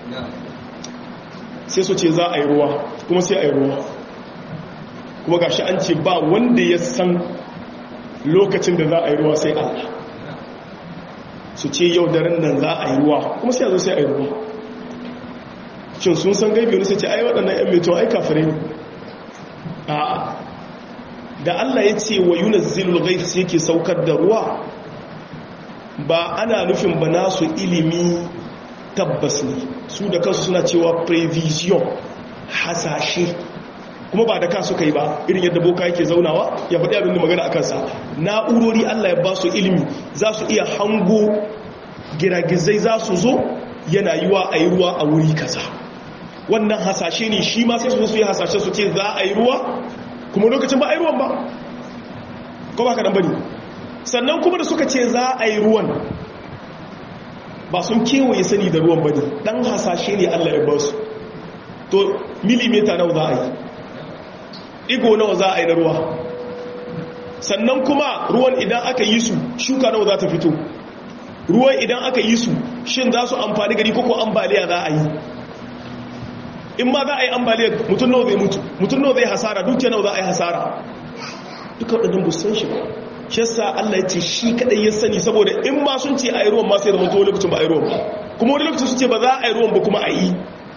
sai su ce za a yi ruwa kuma sai a yi ruwa kuma gashi an ce ba wanda ya san lokacin da za a yi ruwa sai Allah su ce yau daren nan za a yi ruwa kuma sai a zo sai a yi ruwa shin sun san gaibi wani sai ce ai waɗannan yan metiyo ai kafirai ne a da Allah ya ce wa yunazzilul ghaith yake saukar da ruwa ba ana nufin ba nasu ilimi tabbas ne su da kansu suna cewa prevision hasashe kuma ba da ka suka yi ba irin yadda boka yake zaunawa ya faɗi abin da magana a kansa na'urori Allah ya ba su ilimi za su iya hango giragizai za su zo yana yiwa a yi ruwa a wuri kaza wannan hasashe ne shi ma sai su su yi hasashe su ce za a yi ruwa kuma lokacin ba a yi ruwan ba ko ba ka dan bane sannan kuma da suka ce za a yi ruwan ba sun kewaye sani da ruwan bane dan hasashe ne Allah ya ba su to milimeta nawa za a yi igo nawa za a yi na ruwa sannan kuma ruwan idan aka yi su shuka nawa za ta fito ruwan idan aka yi su shin za su amfani gari koko ambaliya za a yi in ma za a yi ambaliya mutum nawa zai mutu mutum nawa zai hasara dukiya nawa za a yi hasara duka waɗannan bu san shi ba shi yasa Allah ya ce shi kadai ya sani saboda in ma sun ce a yi ruwan ma sai da mutuwa lokacin ba a yi ruwan ba kuma wani lokacin su ce ba za a yi ruwan ba kuma a yi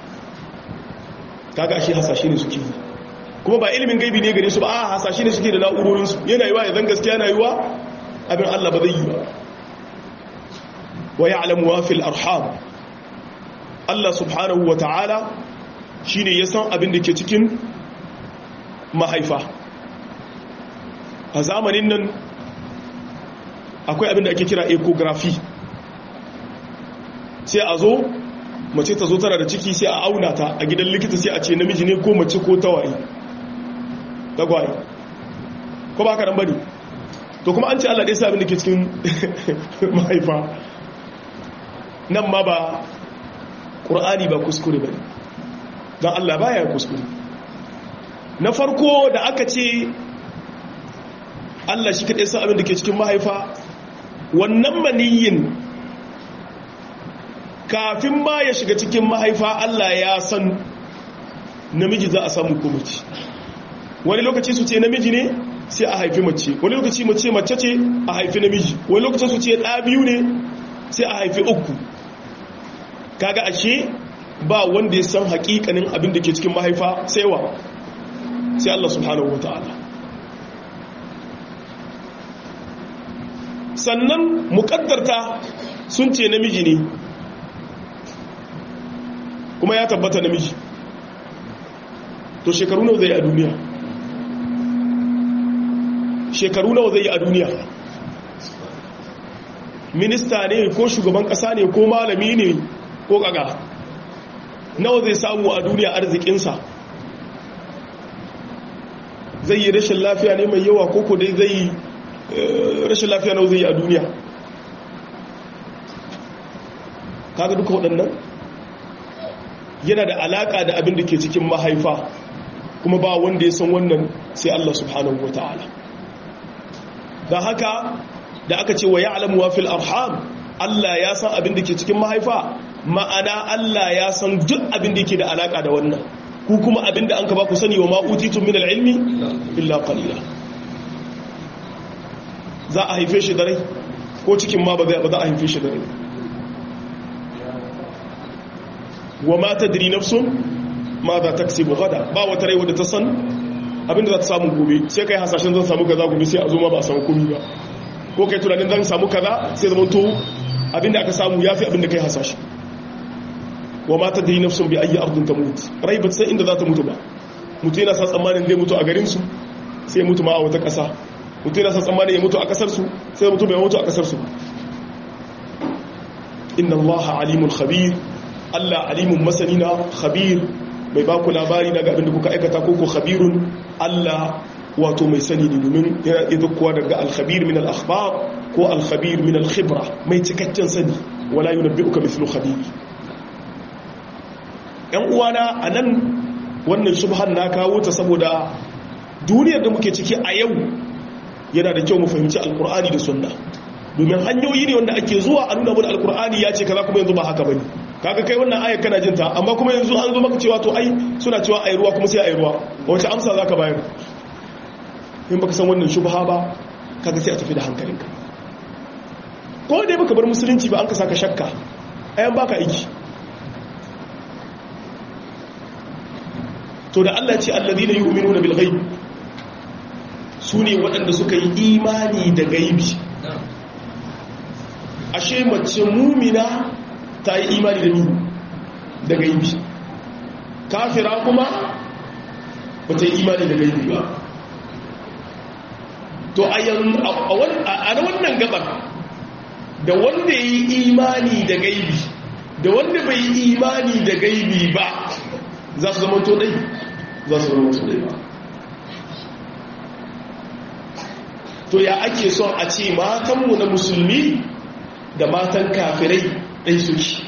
kaga shi hasashe ne suke yi kuma ba ilimin gaibi ne gare su ba a hasashe ne suke da na'urorinsu yana yiwa ya zan gaskiya yana yiwa abin Allah ba zai yi ba wa ya'lamu wa fil arham Allah subhanahu wa ta'ala shine ya san abin da ke cikin mahaifa a zamanin nan akwai abin da ake kira ecography sai a zo mace ta zo tana da ciki sai a auna ta a gidan likita sai a ce namiji ne ko mace ko tawaye tagwaye ko ba ka nan bane to kuma an ce Allah ɗaya sa abin da ke cikin mahaifa nan ma ba ƙur'ani ba kuskure ba don Allah ba ya kuskure na farko da aka ce Allah shi kaɗai sa abin da ke cikin mahaifa wannan maniyin kafin ma ya shiga cikin mahaifa Allah ya san namiji za a samu ko mace wani lokaci su ce namiji ne sai a haifi mace wani lokaci mace mace ce a haifi namiji wani lokacin su ce ɗa biyu ne sai a haifi uku kaga ashe ba wanda ya san hakikanin abin da ke cikin mahaifa sai wa sai Allah subhanahu wataala sannan mukaddarta sun ce namiji ne kuma ya tabbata namiji to shekaru nawa zai a duniya shekaru nawa zai yi a duniya minista ne ko shugaban kasa ne ko malami ne ko kaga nawa zai samu a duniya arzikinsa zai yi rashin lafiya ne mai yawa koko dai zai yi rashin lafiya nawa zai yi a duniya kaga duka waɗannan yana da alaƙa da abin da ke cikin mahaifa kuma ba wanda ya san wannan sai Allah subhanahu wa ta'ala da haka da aka ce wa ya'lamu wa fil arham Allah ya san abin da ke cikin mahaifa ma'ana Allah ya san duk abin da yake da alaka da wannan ku kuma abin da an ka ba ku sani wa ma utitum min al-ilmi illa qalila za a haife shi da rai ko cikin ma ba za a haife shi da rai wa ma tadri nafsun ma za taksibu gada ba wata rai wadda ta san abin da za ta samu gobe sai kai hasashen zan samu kaza gobe sai a zo ma ba a samu komai ba ko kai tunanin zan samu kaza sai zama to abinda aka samu ya fi abinda kai hasashe wa mata da yi nafsun bi ayi ardun ta mutu rai ba san inda za ta mutu ba mutu yana sa tsammanin zai mutu a garinsu sai mutu ma a wata ƙasa mutu yana sa tsammanin ya mutu a ƙasarsu sai mutu bai mutu a ƙasarsu inna Allah alimul khabir Allah alimun masanina khabir mai ba ku labari daga abinda kuka aikata ko ku khabirun Allah wato mai sani ne domin yana iya kuwa daga alkhabir min al-akhbar ko alkhabir min al-khibra mai cikakken sani wala yunabbi'uka mithlu khabir yan uwana anan wannan shubhan na kawo ta saboda duniyar da muke ciki a yau yana da kyau mu fahimci alkur'ani da sunna domin hanyoyi ne wanda ake zuwa a nuna mana alkur'ani ya ce kaza kuma yanzu ba haka bane kaga kai wannan ayar kana jinta amma kuma yanzu an zo maka cewa to ai suna cewa ayi ruwa kuma sai ayi ruwa wace amsa zaka bayar in baka san wannan shubha ba kaga sai a tafi da hankalinka ko dai baka bar musulunci ba an ka saka shakka ayan baka aiki to da Allah ce alladhina yu'minuna bil ghaib sune waɗanda suka yi imani da gaibi ashe mace mumina ta yi imani da ni da gaibi kafira kuma ba ta yi imani da gaibi ba to a wannan gabar da wanda ya yi imani da gaibi da wanda bai yi imani da gaibi ba za su zama to dai za su zama to dai ba to ya ake son a ce matanmu na musulmi da matan kafirai ɗai suke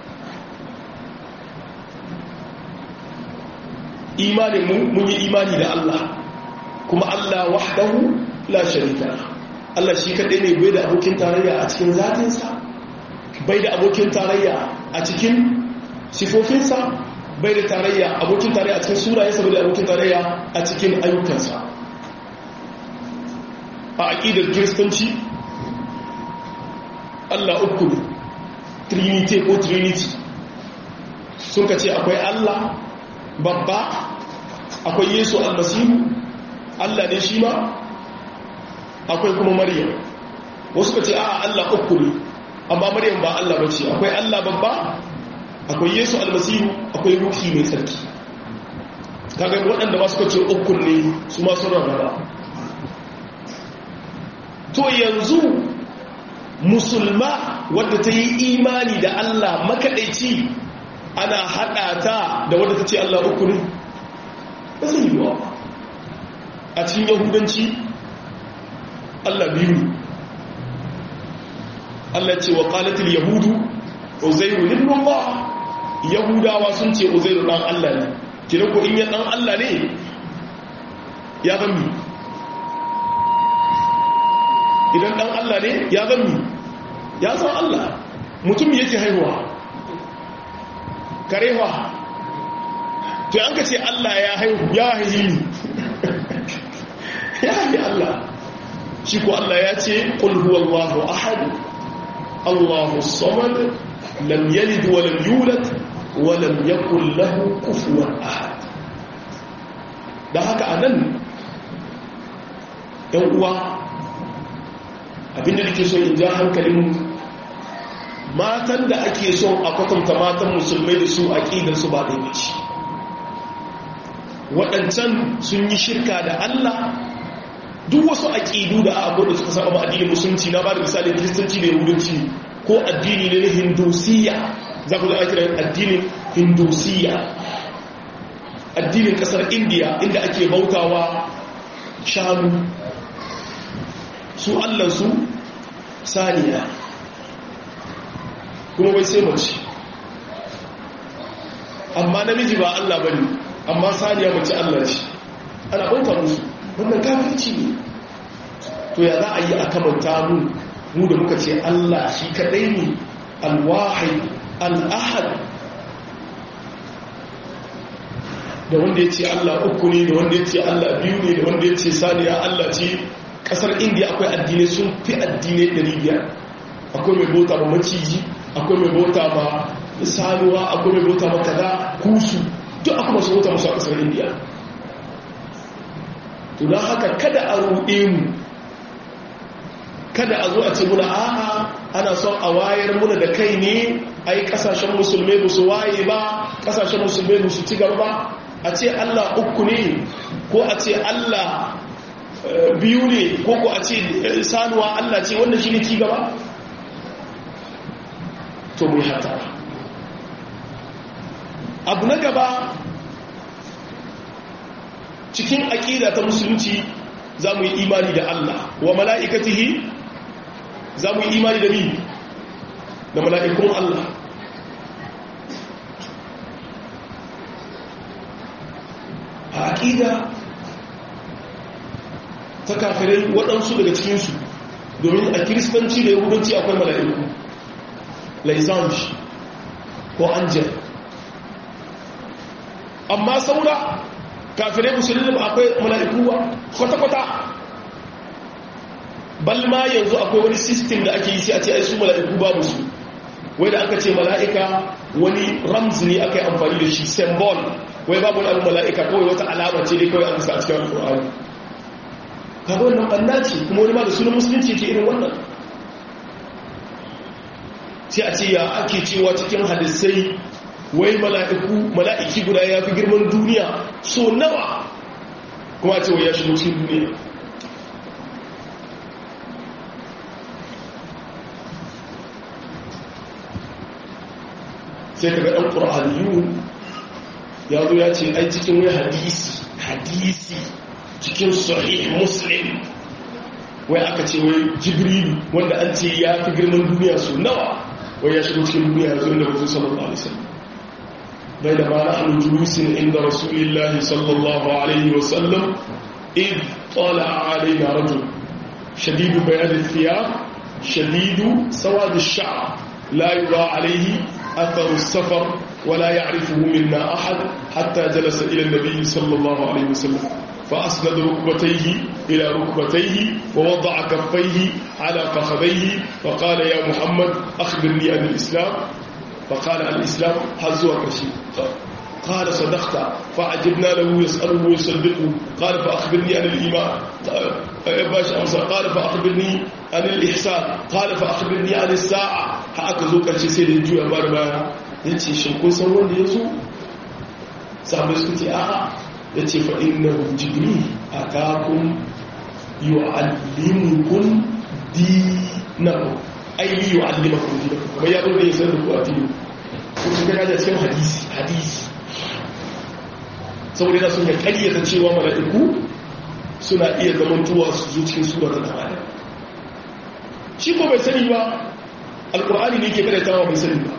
imaninmu mun yi imani da Allah kuma Allah wahdahu la sharika Allah shi kaɗai ne bai da abokin tarayya a cikin zatinsa bai da abokin tarayya a cikin sifofinsa bai da tarayya abokin tarayya a cikin sunayensa bai da abokin tarayya a cikin ayyukansa a aƙidar kiristanci Allah uku ne trinity ko trinity sun ka ce akwai Allah babba akwai yesu almasihu Allah ne shi ma akwai kuma maryam wasu ka ce a Allah uku ne amma maryam ba Allah ba ce akwai Allah babba akwai yesu almasihu akwai ruhi mai tsarki kaga waɗanda ba suka ce uku ne su ma sun rarraba to yanzu musulma wadda ta yi imani da Allah makaɗaici ana haɗa ta da wadda ta ce Allah uku ne ba zai yi wa a cikin yahudanci Allah biyu Allah ce wa ƙalatul yahudu uzairu ibn Allah yahudawa sun ce uzairu dan Allah ne kina ko in ya dan Allah ne ya zambi idan dan Allah ne ya zambi ya san Allah mutum yake haihuwa karewa to an ka ce Allah ya haihu ya haihi ya haihi Allah shi ko Allah ya ce qul huwallahu ahad Allahu samad lam yalid wa lam yulad wa lam yakul lahu kufuwan ahad da haka anan ɗan uwa abinda nake so in ja hankalin matan da ake son a kwatanta matan musulmai da su aqidar su ba ɗaya ce waɗancan sun yi shirka da Allah duk wasu aƙidu da abu da suka saba addinin musulunci na ba da misali kiristanci da yahudanci ko addini ne na hindusiya za ku zama kiran addinin hindusiya addinin ƙasar indiya inda ake bautawa shanu su allansu saniya kuma wai sai mace amma namiji ba Allah bane amma saniya mace Allah ce ana bauta musu wannan kafirci ne to ya za a yi a kamanta mu mu da muka ce Allah shi kadai ne alwahid al'ahad da wanda ya ce Allah uku ne da wanda ya ce Allah biyu ne da wanda ya ce saniya Allah ce kasar indiya akwai addinai sun fi addinai 500 akwai mai bauta ma maciji akwai mai bauta ma sanuwa akwai mai bauta ma kaza kusu duk akwai masu bauta masu a kasar indiya to don haka kada a ruɗe mu kada a zo a ce muna a'a ana son a wayar muna da kai ne ai kasashen musulmai ba su waye ba kasashen musulmai ba su ci gaba ba a ce allah uku ne ko a ce allah biyu ne ko ko a ce sanuwa allah ce wannan shi ne ci gaba to mu hata abu na gaba cikin aƙida ta musulunci za mu yi imani da Allah wa mala'ikatihi za mu yi imani da mi da mala'ikun Allah a aƙida ta kafirai waɗansu daga cikinsu domin a kiristanci da yahudanci akwai mala'iku laisanji ko angel amma saura kafirai musulun akwai mala'iku kwata-kwata balma yanzu akwai wani sistem da ake yi sai a ce ai su mala'iku babu su wai da aka ce mala'ika wani ramz ne aka yi amfani da shi symbol wai babu wani abu mala'ika kawai wata alama ce dai kawai an a cikin alƙur'ani kaga wannan ɓanna ce kuma wani ma da sunan musulunci ke irin wannan sai a ce ya ake cewa cikin hadisai wai mala'iku mala'iki guda ya fi girman duniya so nawa kuma ce wai ya shigo cikin duniya sai kaga ɗan ƙur'aniyu ya zo ya ce ai cikin wai hadisi hadisi cikin sahih muslim wai aka ce wai jibrilu wanda an ce ya fi girman duniya so nawa wai ya shigo cikin duniya ya zo inda wasu sallallahu alaihi wasallam بينما نحن جلوس عند رسول الله صلى الله عليه وسلم إذ طلع علينا رجل شديد بياض الثياب شديد سواد الشعر لا يرى عليه أثر السفر ولا يعرفه منا أحد حتى جلس إلى النبي صلى الله عليه وسلم فأسند ركبتيه إلى ركبتيه ووضع كفيه على فخذيه فقال يا محمد أخبرني عن الإسلام فقال الإسلام حزوا كشي قال صدقت فعجبنا له يسأله ويصدقه قال فأخبرني عن الإيمان باش أمسى قال فأخبرني عن الإحسان قال فأخبرني عن الساعة haka zo ƙarshe sai da juya bar baya ya ce shi kun san wanda ya zo sabai suka ce a'a ya ce fa inna jibri a takun yu'allimukun dinakum ainihi wa allima kun dinakum kuma ya zo da ya san da ku a dini ko su ga da cikin hadisi hadisi saboda yana sun ya karyata cewa mala'iku suna iya zamantowa su zo cikin sura da dama shi ko bai sani ba alkur'ani ne ke karyatawa bai sani ba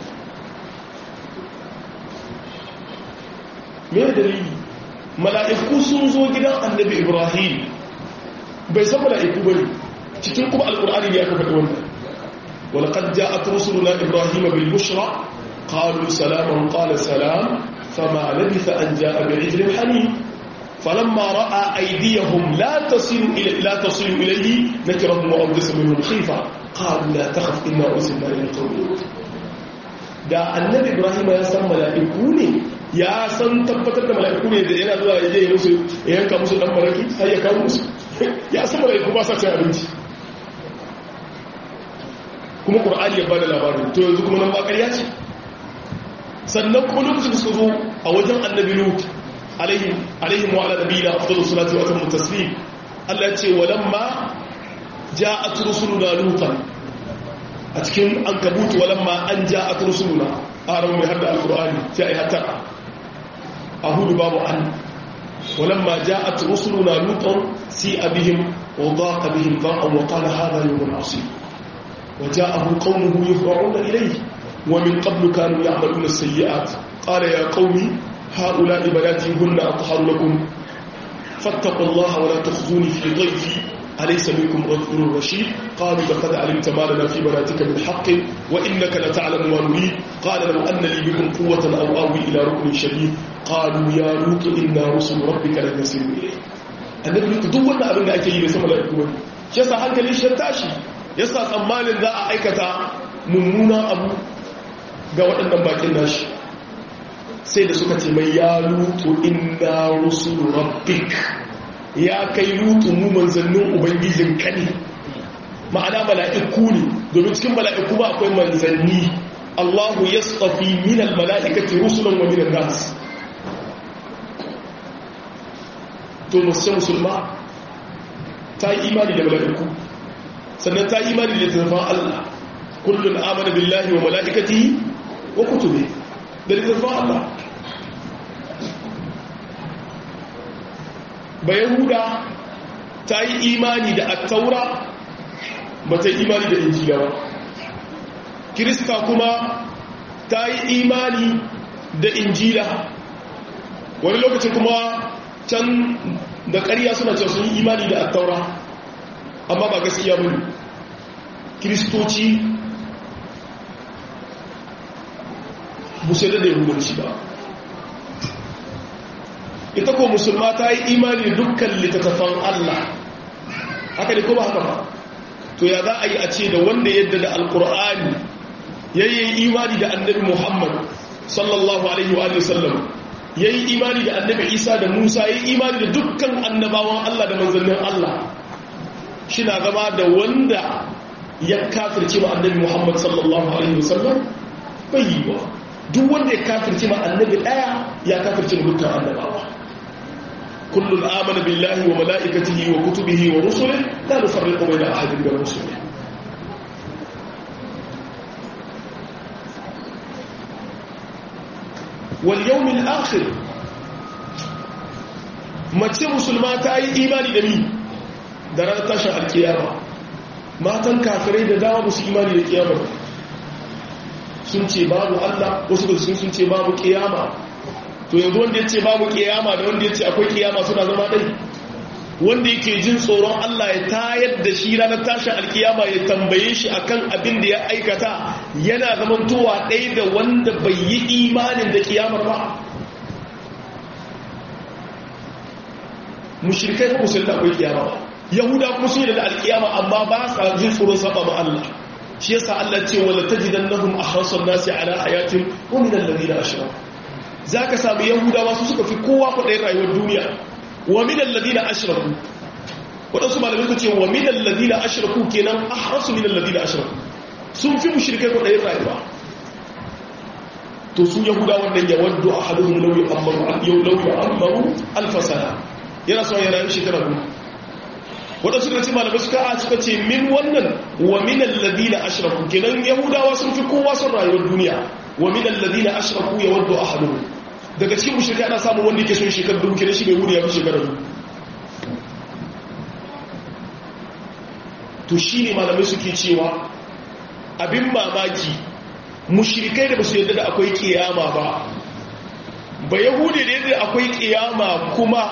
me dalili mala'iku sun zo gidan annabi ibrahim bai san mala'iku ba ne cikin kuma alkur'ani ne aka faɗi wannan walaqad ja'at rusuluna ibrahim bil bushra qalu salaman qala salam fama labitha an ja'a bi ijlin hanim فلما راى ايديهم لا تصل الى لا تصل اليه نكرهم واوجس منهم خيفه قالوا لا تخف انا ارسلنا الى قوم da annabi ibrahim ya san mala'iku ne ya san tabbatar da mala'iku ne da yana zuwa yaje musu ya yanka musu dan maraki har ya kawo musu ya san mala'iku ba sa cin abinci kuma qur'ani ya bada labarin to yanzu kuma nan ba ƙarya ce sannan kuma lokacin da suka zo a wajen annabi lut alaihim alaihim wa ala nabiyina afdalus salati wa atammu taslim Allah ya ce walamma ja'at rusuluna lutan a cikin ankabut walamma an ja'at rusuluna aran mai hadda alqur'ani sai ai hatta ahudu babu an walamma ja'at rusuluna lutan si abihim wa daqa bihim dhaqan wa qala hadha yawmun asib وجاءه قومه يهرعون إليه ومن قبل كانوا يعملون السيئات قال يا قوم هؤلاء بناتي هن أطهر لكم فاتقوا الله ولا تخزوني في ضيفي أليس منكم رجل رشيد قالوا لقد علمت ما لنا في بناتك من حق وإنك لتعلم ما نريد قال لو أن لي بكم قوة أو آوي إلى ركن شديد قالوا يا لوط إنا رسل ربك لن يصلوا إليه annabi duk duk wannan abin da ake yi da sama da kuma shi yasa hankali shi tashi yasa tsammanin za a aikata mummuna abu ga waɗannan bakin nashi sai da suka ce mai ya lutu inna rusul rabbik ya kai lutu mu manzannin ubangijin ka ne ma'ana mala'iku ne domin cikin mala'iku ba akwai manzanni Allahu yastafi min al-mala'ikati rusulan wa min an-nas to mace musulma ta yi imani da mala'iku sannan ta yi imani da littattafan Allah kullum amana billahi wa mala'ikatihi wa kutube da littattafan Allah ba yahuda ta yi imani da attaura ba ta yi imani da injila ba kirista kuma ta yi imani da injila wani lokacin kuma can da ƙarya suna cewa sun yi imani da attaura amma ba gaskiya bane kiristoci musulun da yahudanci ba ita ko musulma ta yi imani da dukkan littattafan Allah haka ne ko ba haka ba to ya za a yi a ce da wanda yadda da alkur'ani yayi imani da annabi muhammad sallallahu alaihi wa sallam ya yi imani da annabi isa da musa ya yi imani da dukkan annabawan allah da manzannin allah shi na zama da wanda ya kafirce ma annabi muhammad sallallahu alaihi wasallam bai yi ba duk wanda ya kafirce ma annabi daya ya kafirce ma dukkan annabawa kullum amana billahi wa mala'ikatihi wa kutubihi wa rusulihi la nufarriqu bayna ahadin min rusulihi واليوم الآخر mace musulma ta yi imani da ni da ranar tashin alkiyama matan kafirai da dama musu imani da kiyama sun ce babu Allah wasu da sun ce babu kiyama to yanzu wanda ya ce babu kiyama da wanda ya ce akwai kiyama suna zama ɗai wanda yake jin tsoron Allah ya tayar da shi ranar tashin alkiyama ya tambaye shi akan abin da ya aikata yana zamantowa ɗaya da wanda bai yi imanin da kiyamar ba mushrikai ko musulmi akwai kiyama ba yahuda kuma sun yi da alkiyama amma ba sa jin tsoron saba ma Allah shi yasa Allah ce wala tajidannahum ahrasan nasi ala hayatin wa min alladhina ashraku zaka samu yahudawa su suka fi kowa kwaɗayin rayuwar duniya wa min alladhina ashraku wadansu malamai su ce wa min alladhina ashraku kenan ahrasu min alladhina ashraku sun fi mushrikai kwaɗayin rayuwa to su yahuda wannan ya waddu ahaduhum law ya'ammaru yau law ya'ammaru alf sana yana son ya rayu shekara biyu wadansu da ce malamai suka a suka ce min wannan wa min alladhina ashraku kenan yahudawa sun fi kowa son rayuwar duniya wa min alladhina ashraku yawaddu ahaduhum daga cikin mushrikai ana samun wanda yake son shekarar dubu kenan shi bai wuri ya fi shekarar dubu to shi ne malamai suke cewa abin mamaki mushrikai da ba su yadda da akwai kiyama ba ba yahudi da yadda akwai kiyama kuma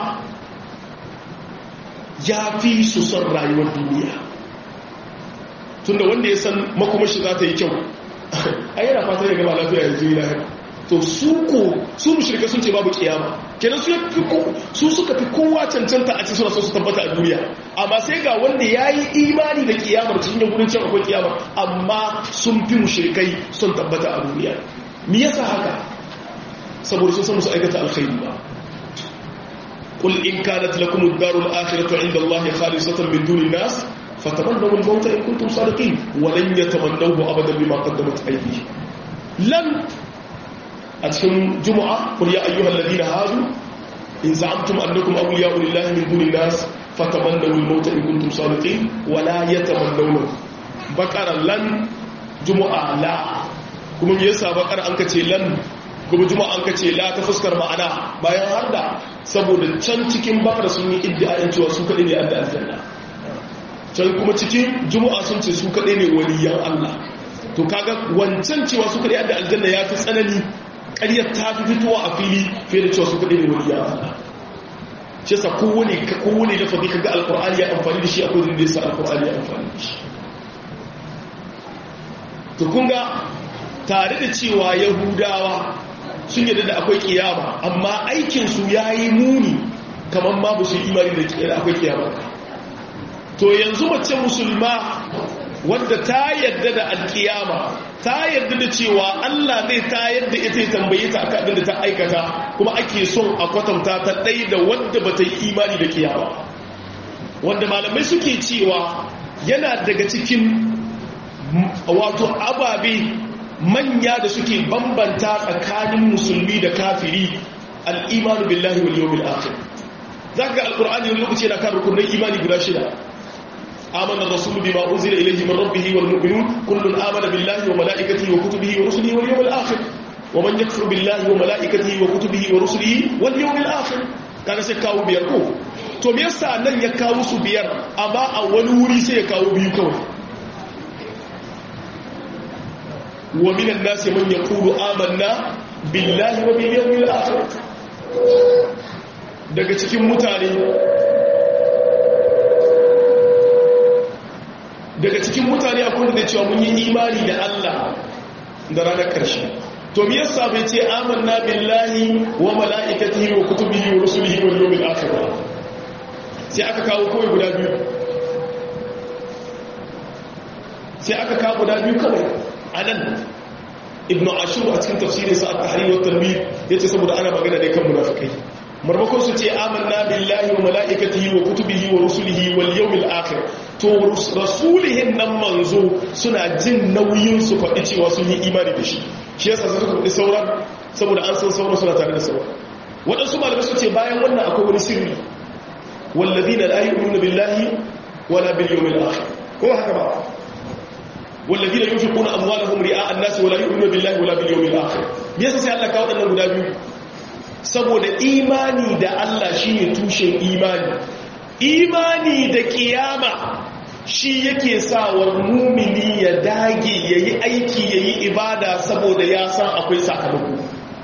ya fi su son rayuwar duniya tunda wanda ya san makomashi za ta yi kyau a yana fata ya gaba lafiya yanzu yi lahira to su ko su mushrika sun ce babu kiyama kenan su su suka fi kowa cancanta a cikin suna so su tabbata a duniya amma sai ga wanda ya yi imani da kiyamar cikin yankunan can akwai kiyama amma sun fi mushrikai sun tabbata a duniya me yasa haka saboda sun san musu aikata alkhairi ba قل إن كانت لكم الدار الآخرة عند الله خالصة من دون الناس فتمنوا الموت إن كنتم صادقين ولن يتمنوه أبدا بما قدمت أيديهم لن أتهم جمعة قل يا أيها الذين هادوا إن زعمتم أنكم أولياء لله من دون الناس فتمنوا الموت إن كنتم صادقين ولا يتمنونه بكر لن جمعة لا kuma me yasa bakar an kace lan kuma juma'a an kace la ta fuskar ma'ana bayan har da saboda can cikin bakar sun yi iddiayin cewa su kadai ne adda aljanna can kuma cikin juma'a sun ce su kaɗai ne waliyan Allah to kaga wancan cewa su kaɗai da aljanna ya fi tsanani ƙaryar ta fi fitowa a fili fiye da cewa su kaɗai ne waliyan Allah shi yasa kowane kowane lafazi kaga alqur'ani ya amfani da shi akwai da yasa alqur'ani ya amfani da shi to kun ga tare da cewa yahudawa sun yarda da akwai kiyama amma aikin su yayi muni kamar ma ba su imani da akwai kiyama to yanzu mace musulma wadda ta yarda da alkiyama ta yarda da cewa Allah zai ta yadda ita ya tambaye ta akan abin da ta aikata kuma ake son a kwatanta ta ɗai da wadda ba ta yi imani da kiyama wanda malamai suke cewa yana daga cikin wato ababe manya da suke bambanta tsakanin musulmi da kafiri al'imanu billahi wal yawmil akhir zaka ga alqur'ani wani lokaci yana kan rukunin imani guda shida آمن الرسول بما أنزل إليه من ربه والمؤمنون كل آمن بالله وملائكته وكتبه ورسله واليوم الآخر ومن يكفر بالله وملائكته وكتبه ورسله واليوم الآخر كان سيكاو بيركو to me yasa nan ya kawo su biyar amma a wani wuri sai ya kawo biyu kawai wa minan nasi man yaqulu amanna billahi wa bil yawmil akhir daga cikin mutane daga cikin mutane akwai da cewa mun yi imani da Allah da ranar ƙarshe to me yasa bai ce amanna billahi wa mala'ikatihi wa kutubihi wa rusulihi wal yawmil akhir sai aka kawo kawai guda biyu sai aka kawo guda biyu kawai anan ibnu ashur a cikin tafsirin sa at-tahrir wa tanwir yace saboda ana magana ne kan munafikai marmakon su ce amanna billahi wa mala'ikatihi wa kutubihi wa rusulihi wal yawmil akhir to rasulihin nan manzo suna jin nauyin su faɗi cewa sun yi imani da shi shi yasa suka faɗi sauran saboda an san sauran suna tare da sauran waɗansu malamai su ce bayan wannan akwai wani sirri walladina la yu'minuna billahi wala bil yawmil akhir ko haka ba walladina yunfiquna amwalahum ri'a an-nas wala yu'minuna billahi wala bil yawmil akhir me yasa sai Allah kawo waɗannan guda biyu saboda imani da Allah shine tushen imani imani da kiyama shi yake sawar mumini ya dage yayi aiki yayi ibada saboda ya san akwai sakamako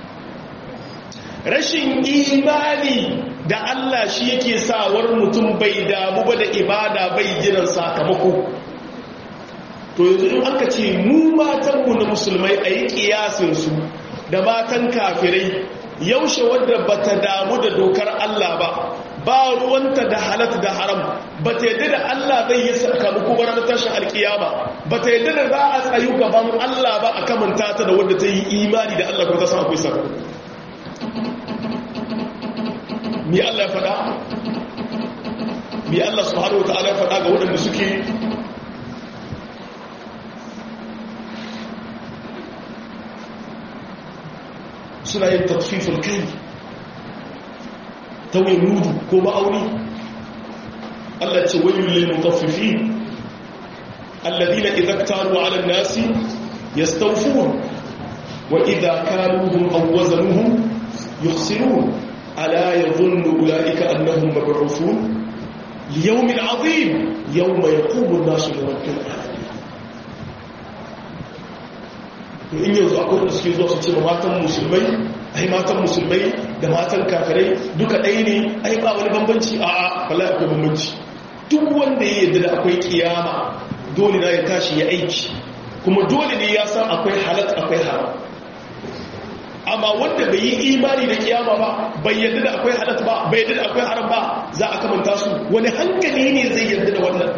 rashin imani da Allah shi yake sawar mutum bai damu ba da ibada bai jiran sakamako to yanzu in aka ce mu matanmu na musulmai a yi kiyasinsu da matan kafirai yaushe wadda ba ta damu da dokar Allah ba ba ruwanta da halat da haram ba ta yadda da Allah zai yi sakamako ba ranar tashin alkiyama ba ta yadda da za a tsayu gaban Allah ba a kamanta ta da wadda ta yi imani da Allah kuma ta san akwai sakamako mi Allah ya faɗa mi Allah subhanahu wata'ala ya faɗa ga waɗanda suke suna yin tafifin kai tauye mudu ko ma'auni Allah ce wayin lil mutaffifin alladhina idza iktaru 'ala an-nasi yastawfun wa idza kaluhum aw wazanuhum yukhsirun ala yadhunnu ulaika annahum mab'uthun liyawmin 'azim yawma yaqumu an-nasu li rabbil alamin in yanzu akwai da suke zuwa su ce matan musulmai ai matan musulmai da matan kafirai duka ɗaya ne ai ba wani bambanci a a wala akwai bambanci duk wanda ya yadda da akwai kiyama dole na ya tashi ya aiki kuma dole ne ya san akwai halat akwai haram amma wanda bai yi imani da kiyama ba bai yadda da akwai halat ba bai yadda da akwai haram ba za a kamanta su wani hankali ne zai yadda da wannan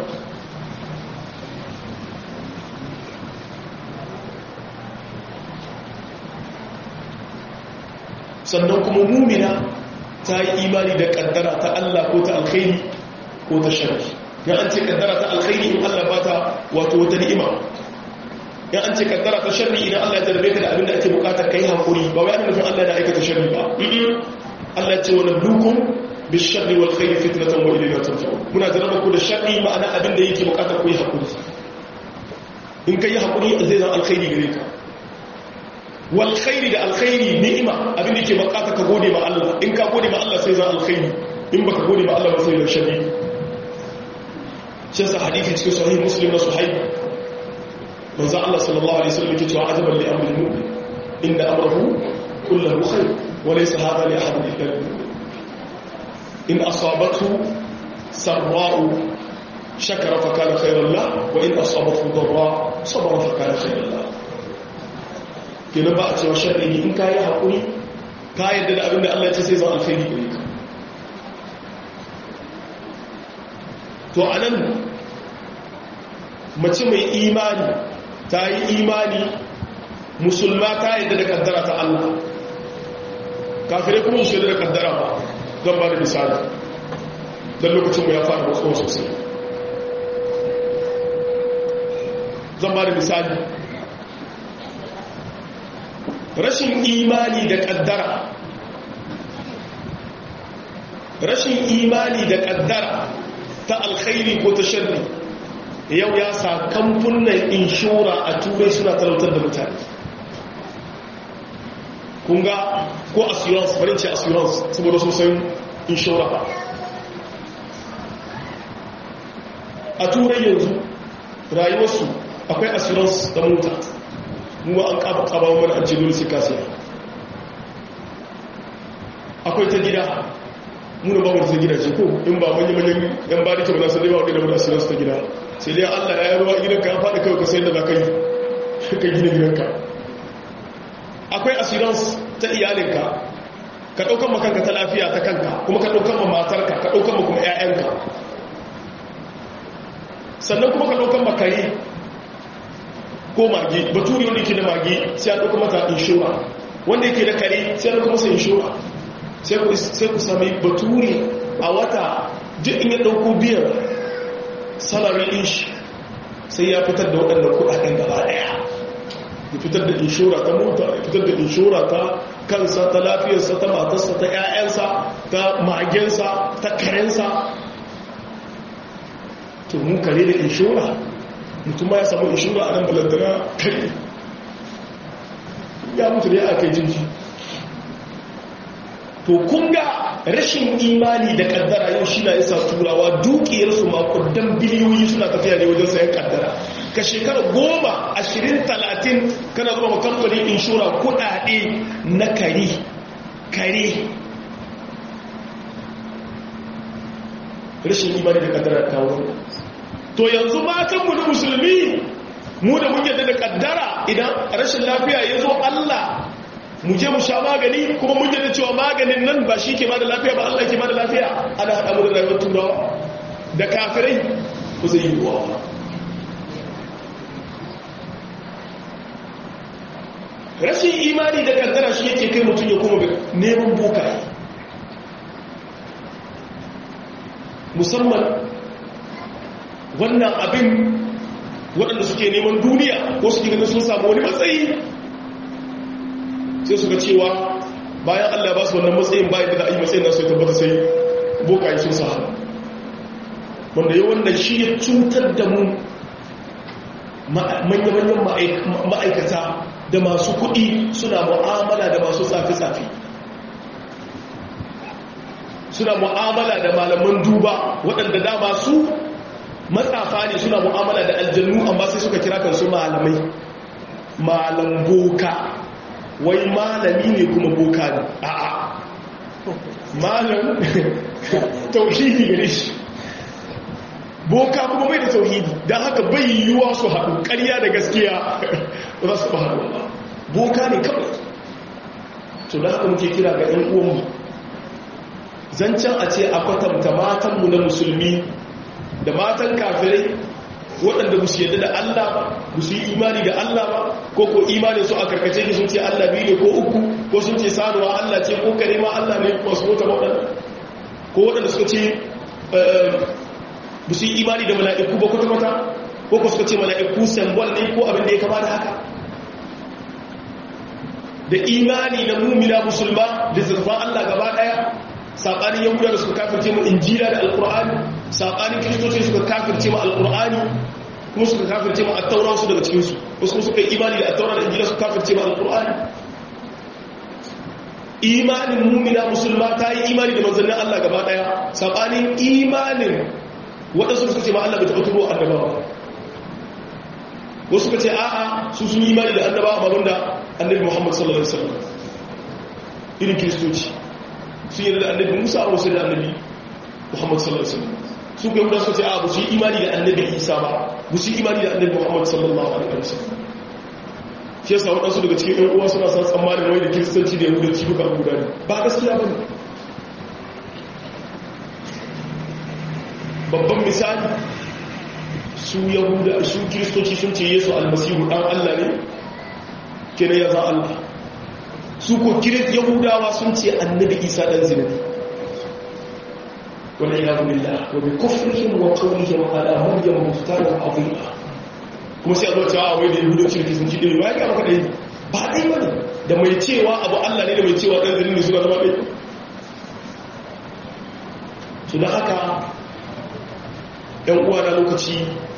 sannan kuma mumina ta yi imani da kaddara ta Allah ko ta alkhairi ko ta sharri ya an ce kaddara ta alkhairi in Allah ba ta wato wata ni'ima ya an ce kaddara ta sharri idan Allah ya jarrabe ka da abin da ake bukata kai hakuri ba wai ana nufin Allah da aikata sharri ba Allah ya ce wa nablukum bisharri wal khairi fitnatan wa ilayna turja'un muna jarraba ku da sharri ma'ana abin da yake bukata ku yi hakuri in kai hakuri zai zama alkhairi gare ka wal khairi da alkhairi ni'ima abin da ke bukata ka gode ma Allah in ka gode ma Allah sai za alkhairi in baka gode ma Allah ba sai da shari shi sa hadithi cikin sahih muslim na suhaib manzo Allah sallallahu alaihi wasallam yake cewa ajaban li amri mu'min inna amrahu kulluhu khair wa laysa hadha li ahadin illa lil in asabathu sarra'u shakara fa kana khairan la wa in asabathu darra sabara fa kana khairan la kenan ba a cewa sharri in kai hakuri ka yadda da abinda Allah ya ce sai zan alkhairi gare ka to anan mace mai imani ta yi imani musulma ta yadda da kaddara ta Allah kafirai kuma su da kaddara ba zan ba da misali don lokacin mu ya fara matsuwa sosai zan ba da misali rashin imani da kaddara rashin imani da kaddara ta alkhairi ko ta sharri yau ya sa kamfunan inshora a turai suna talautar da mutane kunga ko assurance farin ce assurance saboda sosai inshora ba a turai yanzu rayuwarsu akwai assurance da mota kuma an kaba kaba mana an ce dole sai kasiya akwai ta gida muna ba mu ta gida ce ko in ba manyan manyan yan ba da ke ba sai dai ba wadda da assurance ta gida sai dai Allah ya ruwa gidanka ya faɗi kawai ka sai da za ka yi ka gina gidanka akwai assurance ta iyalinka ka ɗaukan makanka ta lafiya ta kanka kuma ka ɗaukan ma matarka ka ɗaukan ma kuma 'ya'yanka sannan kuma ka ɗaukan makare ko mage baturi wanda ke da mage sai an ɗauka mata inshora wanda yake da kare sai an ɗauka masa inshora sai ku sami baturi a wata duk in ya ɗauko biyan salari ɗin shi sai ya fitar da waɗannan kuɗaɗen gaba ɗaya ya fitar da inshora ta mota ya fitar da inshora ta kansa ta lafiyarsa ta matarsa ta 'ya'yansa ta magensa ta karensa to mun kare da inshora mutum ma ya samu inshora a nan balantana kare ya mutu da ya aka yi jinji to kunga rashin imani da kaddara yau shi na isa turawa dukiyarsu makudan biliyoyi suna tafiya ne wajen sayan kaddara ka shekara goma ashirin talatin kana zuwa kamfanin inshora kudade na kare kare rashin imani da kaddara kawo to yanzu matanmu na musulmi mu da mun yadda da kaddara idan rashin lafiya ya zo allah mu je mu sha magani kuma mun yadda cewa maganin nan ba shi ke ba da lafiya ba Allah ke ba da lafiya ana haɗa mu da rayuwar turawa da kafirai ku zai yi ruwa rashin imani da kaddara shi yake kai mutum ya kuma neman bokaye musamman wannan abin waɗanda suke neman duniya ko suke ganin sun samu wani matsayi sai suka cewa bayan allah ba su wannan matsayin bayan da za a yi matsayin nasu ya tabbata sai bokaye sun sa wanda yi wannan shi ya cutar da mu manya-manyan ma'aikata da masu kuɗi suna mu'amala da masu tsafi-tsafi suna mu'amala da malaman duba waɗanda dama su matsafa ne suna mu'amala da aljannu amma sai suka kira kansu malamai malam boka wai malami ne kuma boka ne a'a malam tauhidi gare shi boka kuma bai da tauhidi don haka bai yiwuwa su haɗu ƙarya da gaskiya za su haɗu boka ne kawai to da haka muke kira ga 'yan uwanmu zancen a ce a kwatanta matanmu na musulmi da matan kafirai waɗanda ba su yadda da Allah ba ba su yi imani da Allah ba ko ko imanin su a karkace ki sun ce Allah biyu ne ko uku ko sun ce sanuwa Allah ce ko kare ma Allah ne ko su mota waɗanda ko waɗanda suka ce ba su yi imani da mala'iku ba kwata-kwata ko ko suka ce mala'iku sambol ne ko abin da ya kama da haka da imani na mumina musulma da zurfan Allah gaba ɗaya saɓanin yahuda da suka kafirce mu injila da alƙur'ani saɓanin kiristoci suka kafirce mu alƙur'ani kuma suka kafirce mu attaura su daga cikinsu wasu kuma suka yi imani da attaura da injila suka kafirce mu alƙur'ani imanin mumina musulma ta yi imani da manzannin Allah gaba ɗaya saɓanin imanin waɗansu suka ce ma Allah bai taɓa turo annabawa wasu suka ce a'a su sun yi imani da annabawa ba wanda annabi Muhammad sallallahu alaihi wasallam irin kiristoci sun yi da annabi Musa a wasu da annabi Muhammad sallallahu alaihi wasallam su ga yahudawa suka ce a'a ba su yi imani da annabi Isa ba ba su yi imani da annabi Muhammad sallallahu alaihi wasallam shi yasa waɗansu daga cikin ɗan uwa suna san tsammanin wai da kiristanci da yahudanci duka abu guda ne ba gaskiya ba ne babban misali su yahuda su kiristoci sun ce yesu almasihu ɗan allah ne kira ya za allah su ko yahudawa sun ce annabi isa ɗan zina ne wani ya zubi la wa bi kufrihim wa qawlihim ala maryam muftaran azima kuma sai a zo cewa wai da yahudanci da kisanci ɗin ba ya ga maka ɗaya ba ɗaya ba ne da mai cewa abu allah ne da mai cewa ɗan zirin ne suna zama ɗaya su da haka ‘yan uwa na lokaci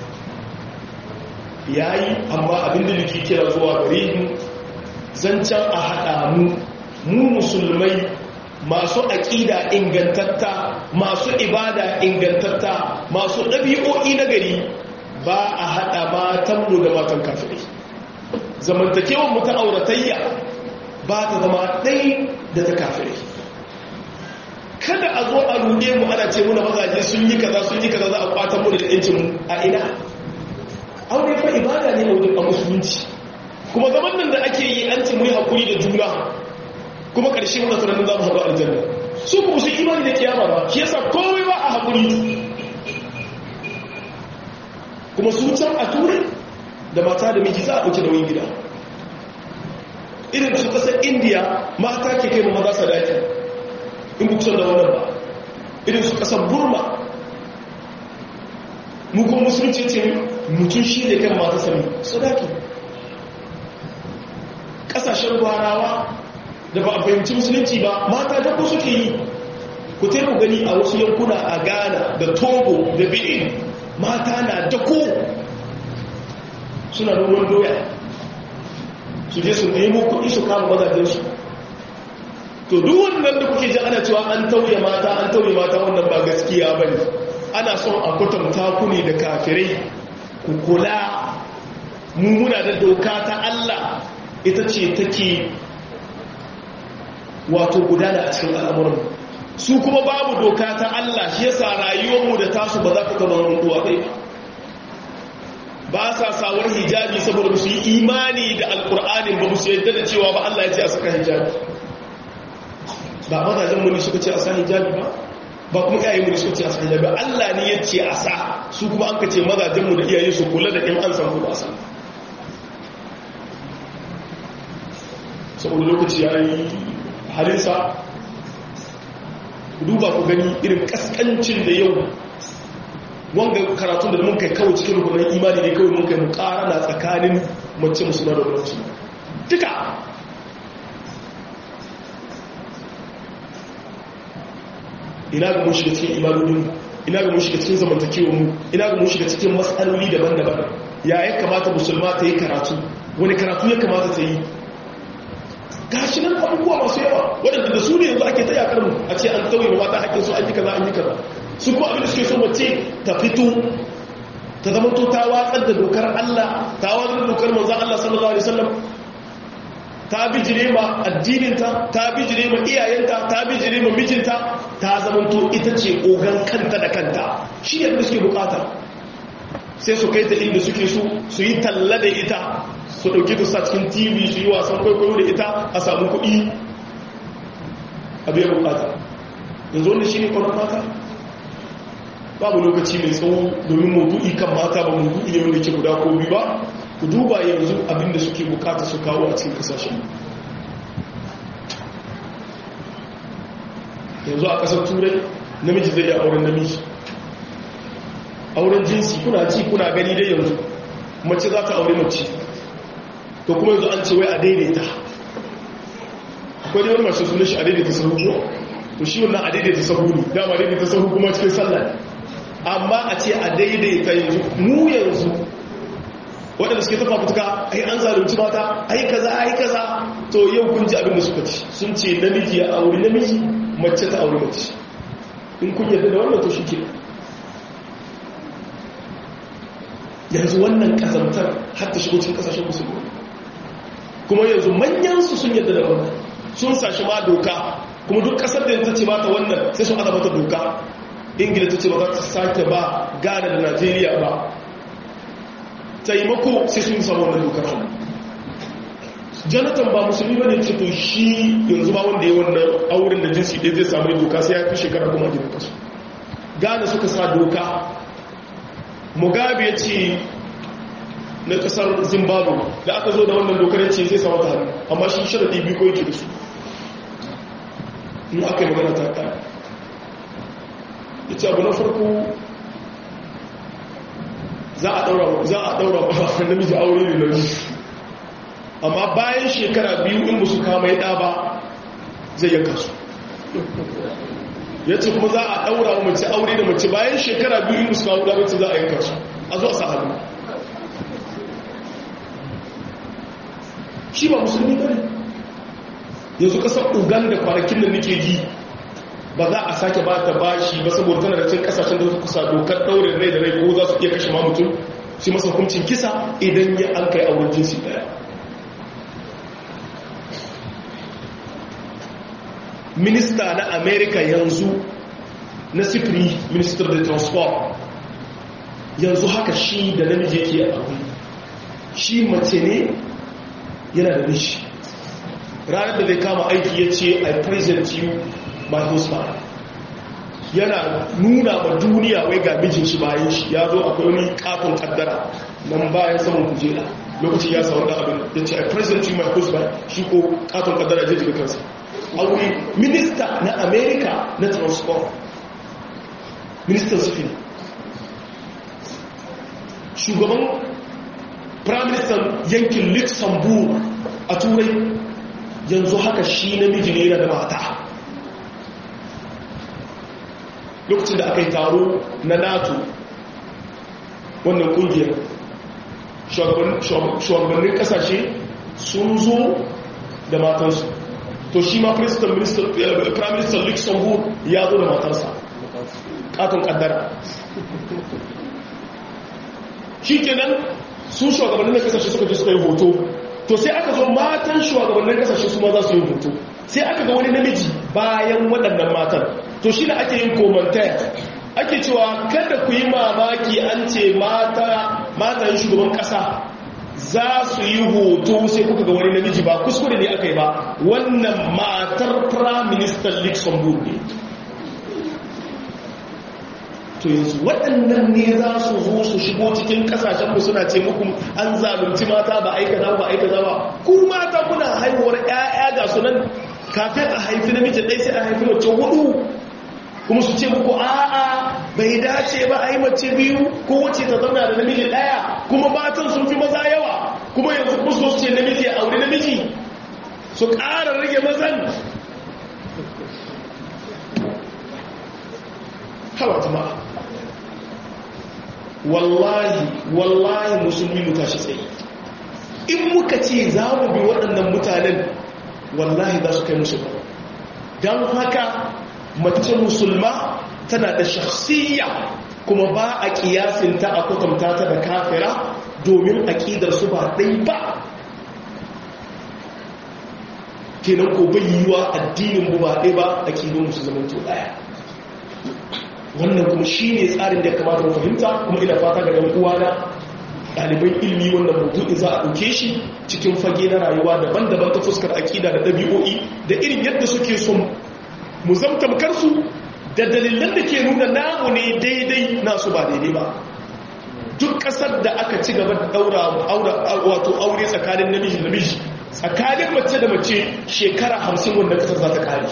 ya yi amma abin da nake kira zuwa gare mu zancen a haɗa mu mu musulmai masu aƙida ingantatta masu ibada ingantatta masu ɗabi'o'i na gari ba a haɗa matanmu da matan kafirai zamantakewar mu ta auratayya ba ta zama ɗai da ta kafirai kada a zo a ruɗe mu ana ce muna mazaje sun yi kaza sun yi kaza za a kwatan mu da yancin mu a ina aure fa ibada ne wajen a musulunci kuma zaman nan da ake yi an ce mu yi hakuri da juna kuma ƙarshe muna tunanin za mu haɗu aljanna su kuma su imani da kiyama ba shi yasa komai ba a hakuri kuma su can a turai da mata da miji za a ɗauki nauyin gida irin su ƙasar indiya mata ke kai maza sadaki in bu kusan da wannan ba irin su ƙasar burma mukun musulunci ce mutum shi ne kan mata sami sadaki ƙasashen gwarawa da ba a fahimci musulunci ba mata da ku suke yi ku taimu gani a wasu yankuna a ghana da togo da benin mata na dako suna noman doya su je su nemo kuɗi su kama mazajensu to duk wannan da kuke ji ana cewa an tauye mata an tauye mata wannan ba gaskiya ba ne ana son a kwatanta ku ne da kafirai ku kula mummuna da doka ta Allah ita ce take wato gudana a cikin al'amuran su kuma babu doka ta Allah shi yasa rayuwarmu da tasu ba za ka kama wani duwa ɗaya ba sa sawar hijabi saboda su yi imani da alkur'anin ba su yadda da cewa ba Allah ya ce a saka hijabi ba mazajen muni suka ce a sa hijabi ba ba kuma iyayen muni suka ce a sa hijabi Allah ne ya ce a sa su kuma an ka ce mazajen mu da iyaye su kula da in an san kuma a sa saboda lokaci ya yi halinsa duba ku gani irin kaskancin da yau wanga karatun da mun kai kawai cikin rukunan imani ne kawai mun kai mu na tsakanin mace musulman da mace duka ina ga mun shiga cikin imanonin ina ga mun shiga cikin zamantakewar mu ina ga mun shiga cikin matsaloli daban-daban ya ya kamata musulma ta yi karatu wani karatu ya kamata ta yi gashi nan abubuwa masu yawa waɗanda da su ne yanzu ake ta yakar mu a ce an tauye mata haƙƙin su an yi kaza an yi kaza su ko abin da suke so mace ta fito ta zama to ta watsar da dokar Allah ta watsar da dokar manzon Allah sallallahu alaihi wasallam ta bijire ma addininta ta bijire ma iyayenta ta bijire ma mijinta ta zama to ita ce ogan kanta da kanta shi ne da suke bukata sai su kai ta inda suke so su yi talla da ita su ɗauki ta sa cikin tv su yi wasan kwaikwayo da ita a samu kuɗi a biya bukata yanzu wanda shi ne kwanan mata babu lokaci mai tsawo domin maudu'i kan mata ba maudu'i ne wanda ke guda ko biyu ba ku duba yanzu abinda suke bukata su kawo a cikin kasashen yanzu a ƙasar turai namiji zai yi auren namiji auren jinsi kuna ci kuna gani dai yanzu mace za ta aure mace to kuma yanzu an ce wai a daidaita akwai wani masu suna shi a daidaita sahu ko to shi wannan a daidaita sahu ne dama daidaita sahu kuma cikin sallah amma a ce a daidaita yanzu mu yanzu waɗanda suke tafa fituka ai an zalunci mata ai kaza ai kaza to yau kun ji abin da suka ci sun ce namiji ya auri namiji mace ta auri mace in kun yarda da wannan to shi ke yanzu wannan kazantar har ta shigo cikin kasashen musulmi kuma yanzu manyansu sun yadda da wannan sun sashi ma doka kuma duk kasar da ta ce mata wannan sai sun mata doka ingila ta ce ba za ta sake ba ghana da najeriya ba taimako sai sun samu wannan dokar hannu jonathan ba musulmi ba ne ce to shi yanzu ba wanda ya wannan auren da jinsi ɗaya zai samu doka sai ya fi shekara kuma gidan kasu ghana suka sa doka mugabe ya ce na kasar zimbabwe da aka zo da wannan dokar ce zai samu ta hannu amma shi sharaɗi biyu ko yake da su in aka yi magana ta ƙari ya ce abu na farko za a ɗaura ba namiji aure ne na amma bayan shekara biyu in ba su kama ya ɗaba zai yanka su ya ce kuma za a ɗaura wa mace aure da mace bayan shekara biyu in ba su kama ɗaba za a yanka su a zo a sa hannu shi ba musulmi ba ne yanzu kasar uganda kwanakin da nake ji ba za a sake ba ta bashi ba saboda tana da cin kasashen da kusa dokar daurin rai da rai ko za su iya kashe mutum shi masa hukuncin kisa idan ya an kai auren jinsi daya minista na america yanzu na sifiri minister da transport yanzu haka shi da namiji yake a abu shi mace ne yana da nishi ranar da zai kama aiki ya ce i present you my husband yana nuna ma duniya wai ga mijin shi bayan shi ya zo akwai wani kafin kaddara nan bayan saman kujera lokacin ya samu da abin ya ce i present you my husband shi ko kafin kaddara zai jiga kansa aure minista na america na transport ministan sufin shugaban prime minister yankin luxembourg a turai yanzu haka shi namiji ne yana da mata lokacin da aka yi taro na nato wannan kungiyar shugabannin kasashe sun zo da matansu to shi ma prime minister luxembourg ya zo da matarsa katon kaddara shi kenan su shugabannin kasashe suka ji suka yi hoto to sai aka zo matan shugabannin kasashe su ma za su yi hoto sai aka ga wani namiji bayan waɗannan matan to shi da ake yin komantar ake cewa kada ku yi mamaki an ce mata matan shugaban ƙasa za su yi hoto sai kuka ga wani namiji ba kuskure ne aka yi ba wannan matar prime minister luxembourg ne to yanzu waɗannan ne za su zo su shigo cikin ƙasashenmu suna ce muku an zalunci mata ba aika za ba aika za ba ku mata kuna haihuwar ƴaƴa ga su nan kafin a haifi namiji ɗai sai a haifi mace hudu kuma su ce muku a'a bai dace ba a yi mace biyu ko wace ta zauna da namiji ɗaya kuma matan sun fi maza yawa kuma yanzu kuma su ce namiji a aure namiji su ƙara rage mazan hawa jama'a wallahi wallahi musulmi mu tashi tsaye in muka ce za mu bi waɗannan mutanen wallahi za su kai musu ba don haka mace musulma tana da shakhsiyya kuma ba a kiyasinta a kwatanta ta da kafira domin aƙidar su ba ɗai ba kenan ko bai yiwa addinin mu ba ɗai ba aƙidun musu zaman to ɗaya wannan kuma shi ne tsarin da ya kamata mu fahimta kuma ina fata ga ɗan uwana ɗaliban ilmi wannan mutum za a ɗauke shi cikin fage na rayuwa daban-daban ta fuskar aƙida da ɗabi'o'i da irin yadda suke son mu zamtamkar su da dalilan da ke nuna namu ne daidai nasu ba daidai ba duk ƙasar da aka ci gaba da ɗaura wato aure tsakanin namiji da namiji tsakanin mace da mace shekara hamsin wanda ƙasar za ta ƙare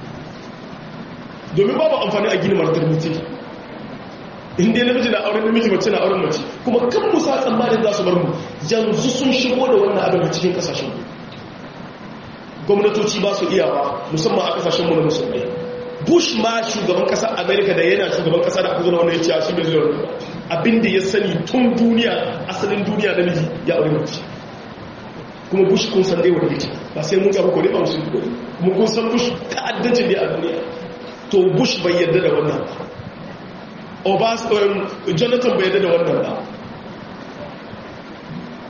domin babu amfani a gini martar mutu inda namiji na auren namiji mace na auren mace kuma kan musa tsammanin za su bar mu yanzu sun shigo da wannan abin a cikin kasashen gwamnatoci ba su iyawa musamman a kasashen mu na musulmai bush ma shugaban kasar america da yana shugaban kasa da aka zo da wannan ya ce a shi bai zuwa abinda ya sani tun duniya asalin duniya namiji ya aure mace kuma bush kun san dai wanda yake ba sai mun ga ko dai ba musulmi kuma kun san bush ta'addancin ne a duniya to bush bai yarda da wannan ba jonathan bai yarda da wannan ba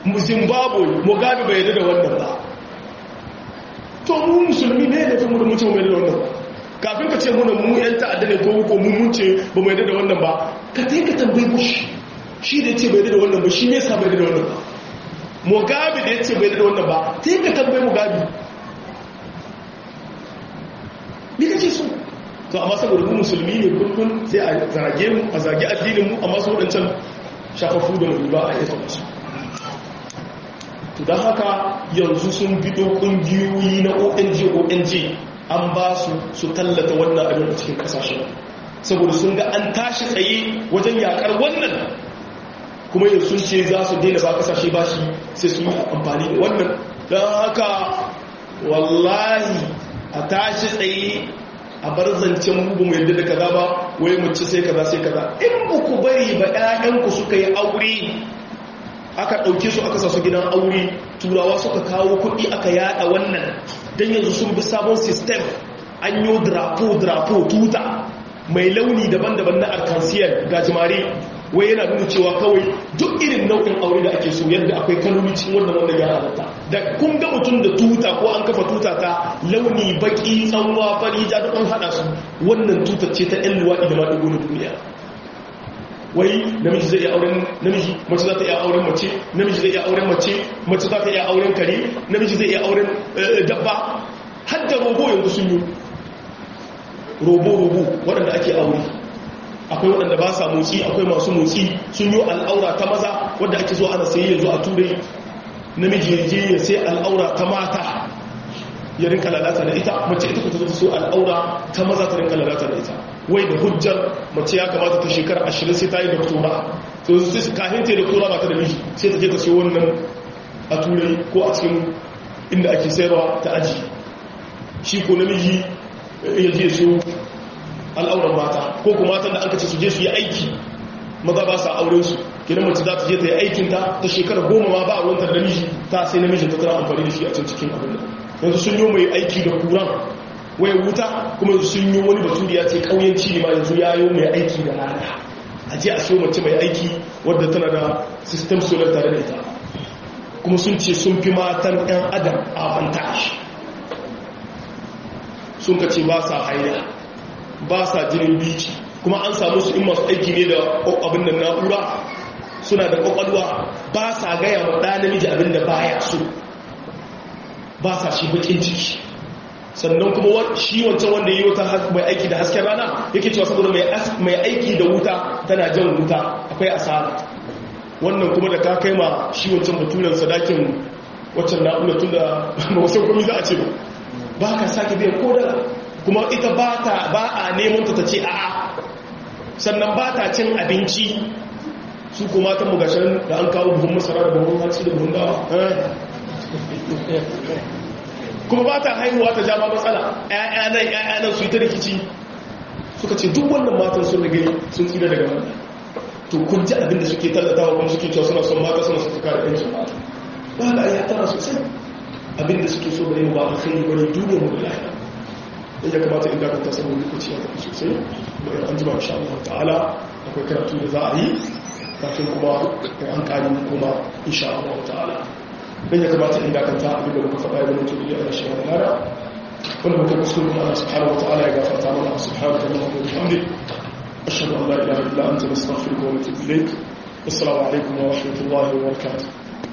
zimbabwe mugabe bai yadda da wannan ba to mu musulmi ne da fi mu da mutum mai da wannan ba kafin ka ce muna mu yan ta'adda ne ko ko mu mun ce ba mai da wannan ba ka tai ka tambayi bush shi da ce bai da wannan ba shi ne sa bai da wannan ba mugabe da ya ce bai da wannan ba tai ka tambayi mugabe ni kace so to amma saboda mu musulmi ne kullum sai a zage mu a zage addinin mu amma su wadancan shafafu da mu ba a yi su to don haka yanzu sun bido kungiyoyi na ong ong an ba su su tallata wannan abin a cikin kasashen saboda sun ga an tashi tsaye wajen yakar wannan kuma yanzu sun ce za su daina ba kasashe ba shi sai sun yi amfani da wannan don haka wallahi a tashi tsaye a bar zancen mugu mai yadda da kaza ba wai mace sai kaza sai kaza in ba ku bari ba 'ya'yanku suka yi aure aka ɗauke su aka sasu gidan aure turawa suka kawo kuɗi aka yada wannan don yanzu sun bi sabon sistem an yi drapo-drapo tuta mai launi daban-daban na arkansiyar gajimare wai yana nuna cewa kawai duk irin nau'in aure da ake so yadda akwai kaloli cikin wannan wanda ya halatta da kun ga mutum da tuta ko an kafa tuta ta launi baki tsanwa fari ja duk an haɗa su wannan tutar ce ta 'yan luwaɗi da maɗigo na duniya wai namiji zai iya auren namiji mace za ta iya auren mace namiji zai iya auren mace mace za ta iya auren kare namiji zai iya auren dabba har da robo yanzu sun yi robo-robo waɗanda ake aure akwai waɗanda ba sa motsi akwai masu motsi sun yi al'aura ta maza wadda ake zo ana sayi yanzu a turai namiji ya je ya sai al'aura ta mata ya rinka lalata da ita mace ita kuta zo so al'aura ta maza ta rinka lalata da ita wai da hujjar mace ya kamata ta shekara ashirin sai ta yi doktora so su kafin ta yi doktora ba ta da miji sai ta je ta siyo wannan a turai ko a cikin inda ake sayarwa ta aji shi ko namiji ya je su al'auran mata ko kuma matan da an kace su je su yi aiki maza ba sa auren su kidan mace za ta je ta yi aikinta ta shekara goma ma ba a ruwantar da miji ta sai namijin ta tana amfani da shi a can cikin abin nan yanzu sun yi mai aiki da kuran waya wuta kuma sun yi wani baturiya ce kauyanci ne ma yanzu ya yi mai aiki da rana a je a so mace mai aiki wadda tana da system solar tare da ita kuma sun ce sun fi matan 'yan adam a vantage sun ka ce ba sa haida ba sa jinin biki kuma an samu su in masu aiki ne da abin da na'ura suna da kwakwalwa ba sa gaya wa ɗa namiji abin da baya so ba sa shi bakin ciki sannan kuma shi wancan wanda yi wata mai aiki da hasken rana yake cewa saboda mai aiki da wuta tana jan wuta akwai asara wannan kuma da ka kai ma shi wancan baturen sadakin waccan na'ura tun da wasu kwami za a ce ba ba ka sake biyan kodala kuma ita ba a neman ta ce a'a sannan ba ta cin abinci su kuma ta mugashin da an kawo buhun masara da buhun hatsi da buhun dawa kuma ba ta haihuwa ta jama matsala ‘ya'yanan ‘ya'yanan su yi ta rikici suka ce duk wannan matan sun rage sun tsira daga wannan to kun ji abin da suke tallatawa kuma suke cewa suna son mata suna suka kare ‘yancin mata ba da ya tara sosai abin da suke so da yin ba a kai wani duniyar mu da lafiya in ya kamata in dakanta saboda lokaci ya tafi sosai da an jima insha Allah ta'ala akwai karatu da za a yi kafin kuma an kari kuma insha Allah ta'ala dan ya kamata in dakanta abin da muka faɗa ya zama to ya shi wa lara wanda muka kuskure kuma Allah subhanahu wa ta'ala ya gafarta mana subhanahu wa ta'ala wa bihamdik ashhadu an la ilaha illa anta nastaghfiruka wa natubu ilayk assalamu alaikum wa rahmatullahi wa barakatuh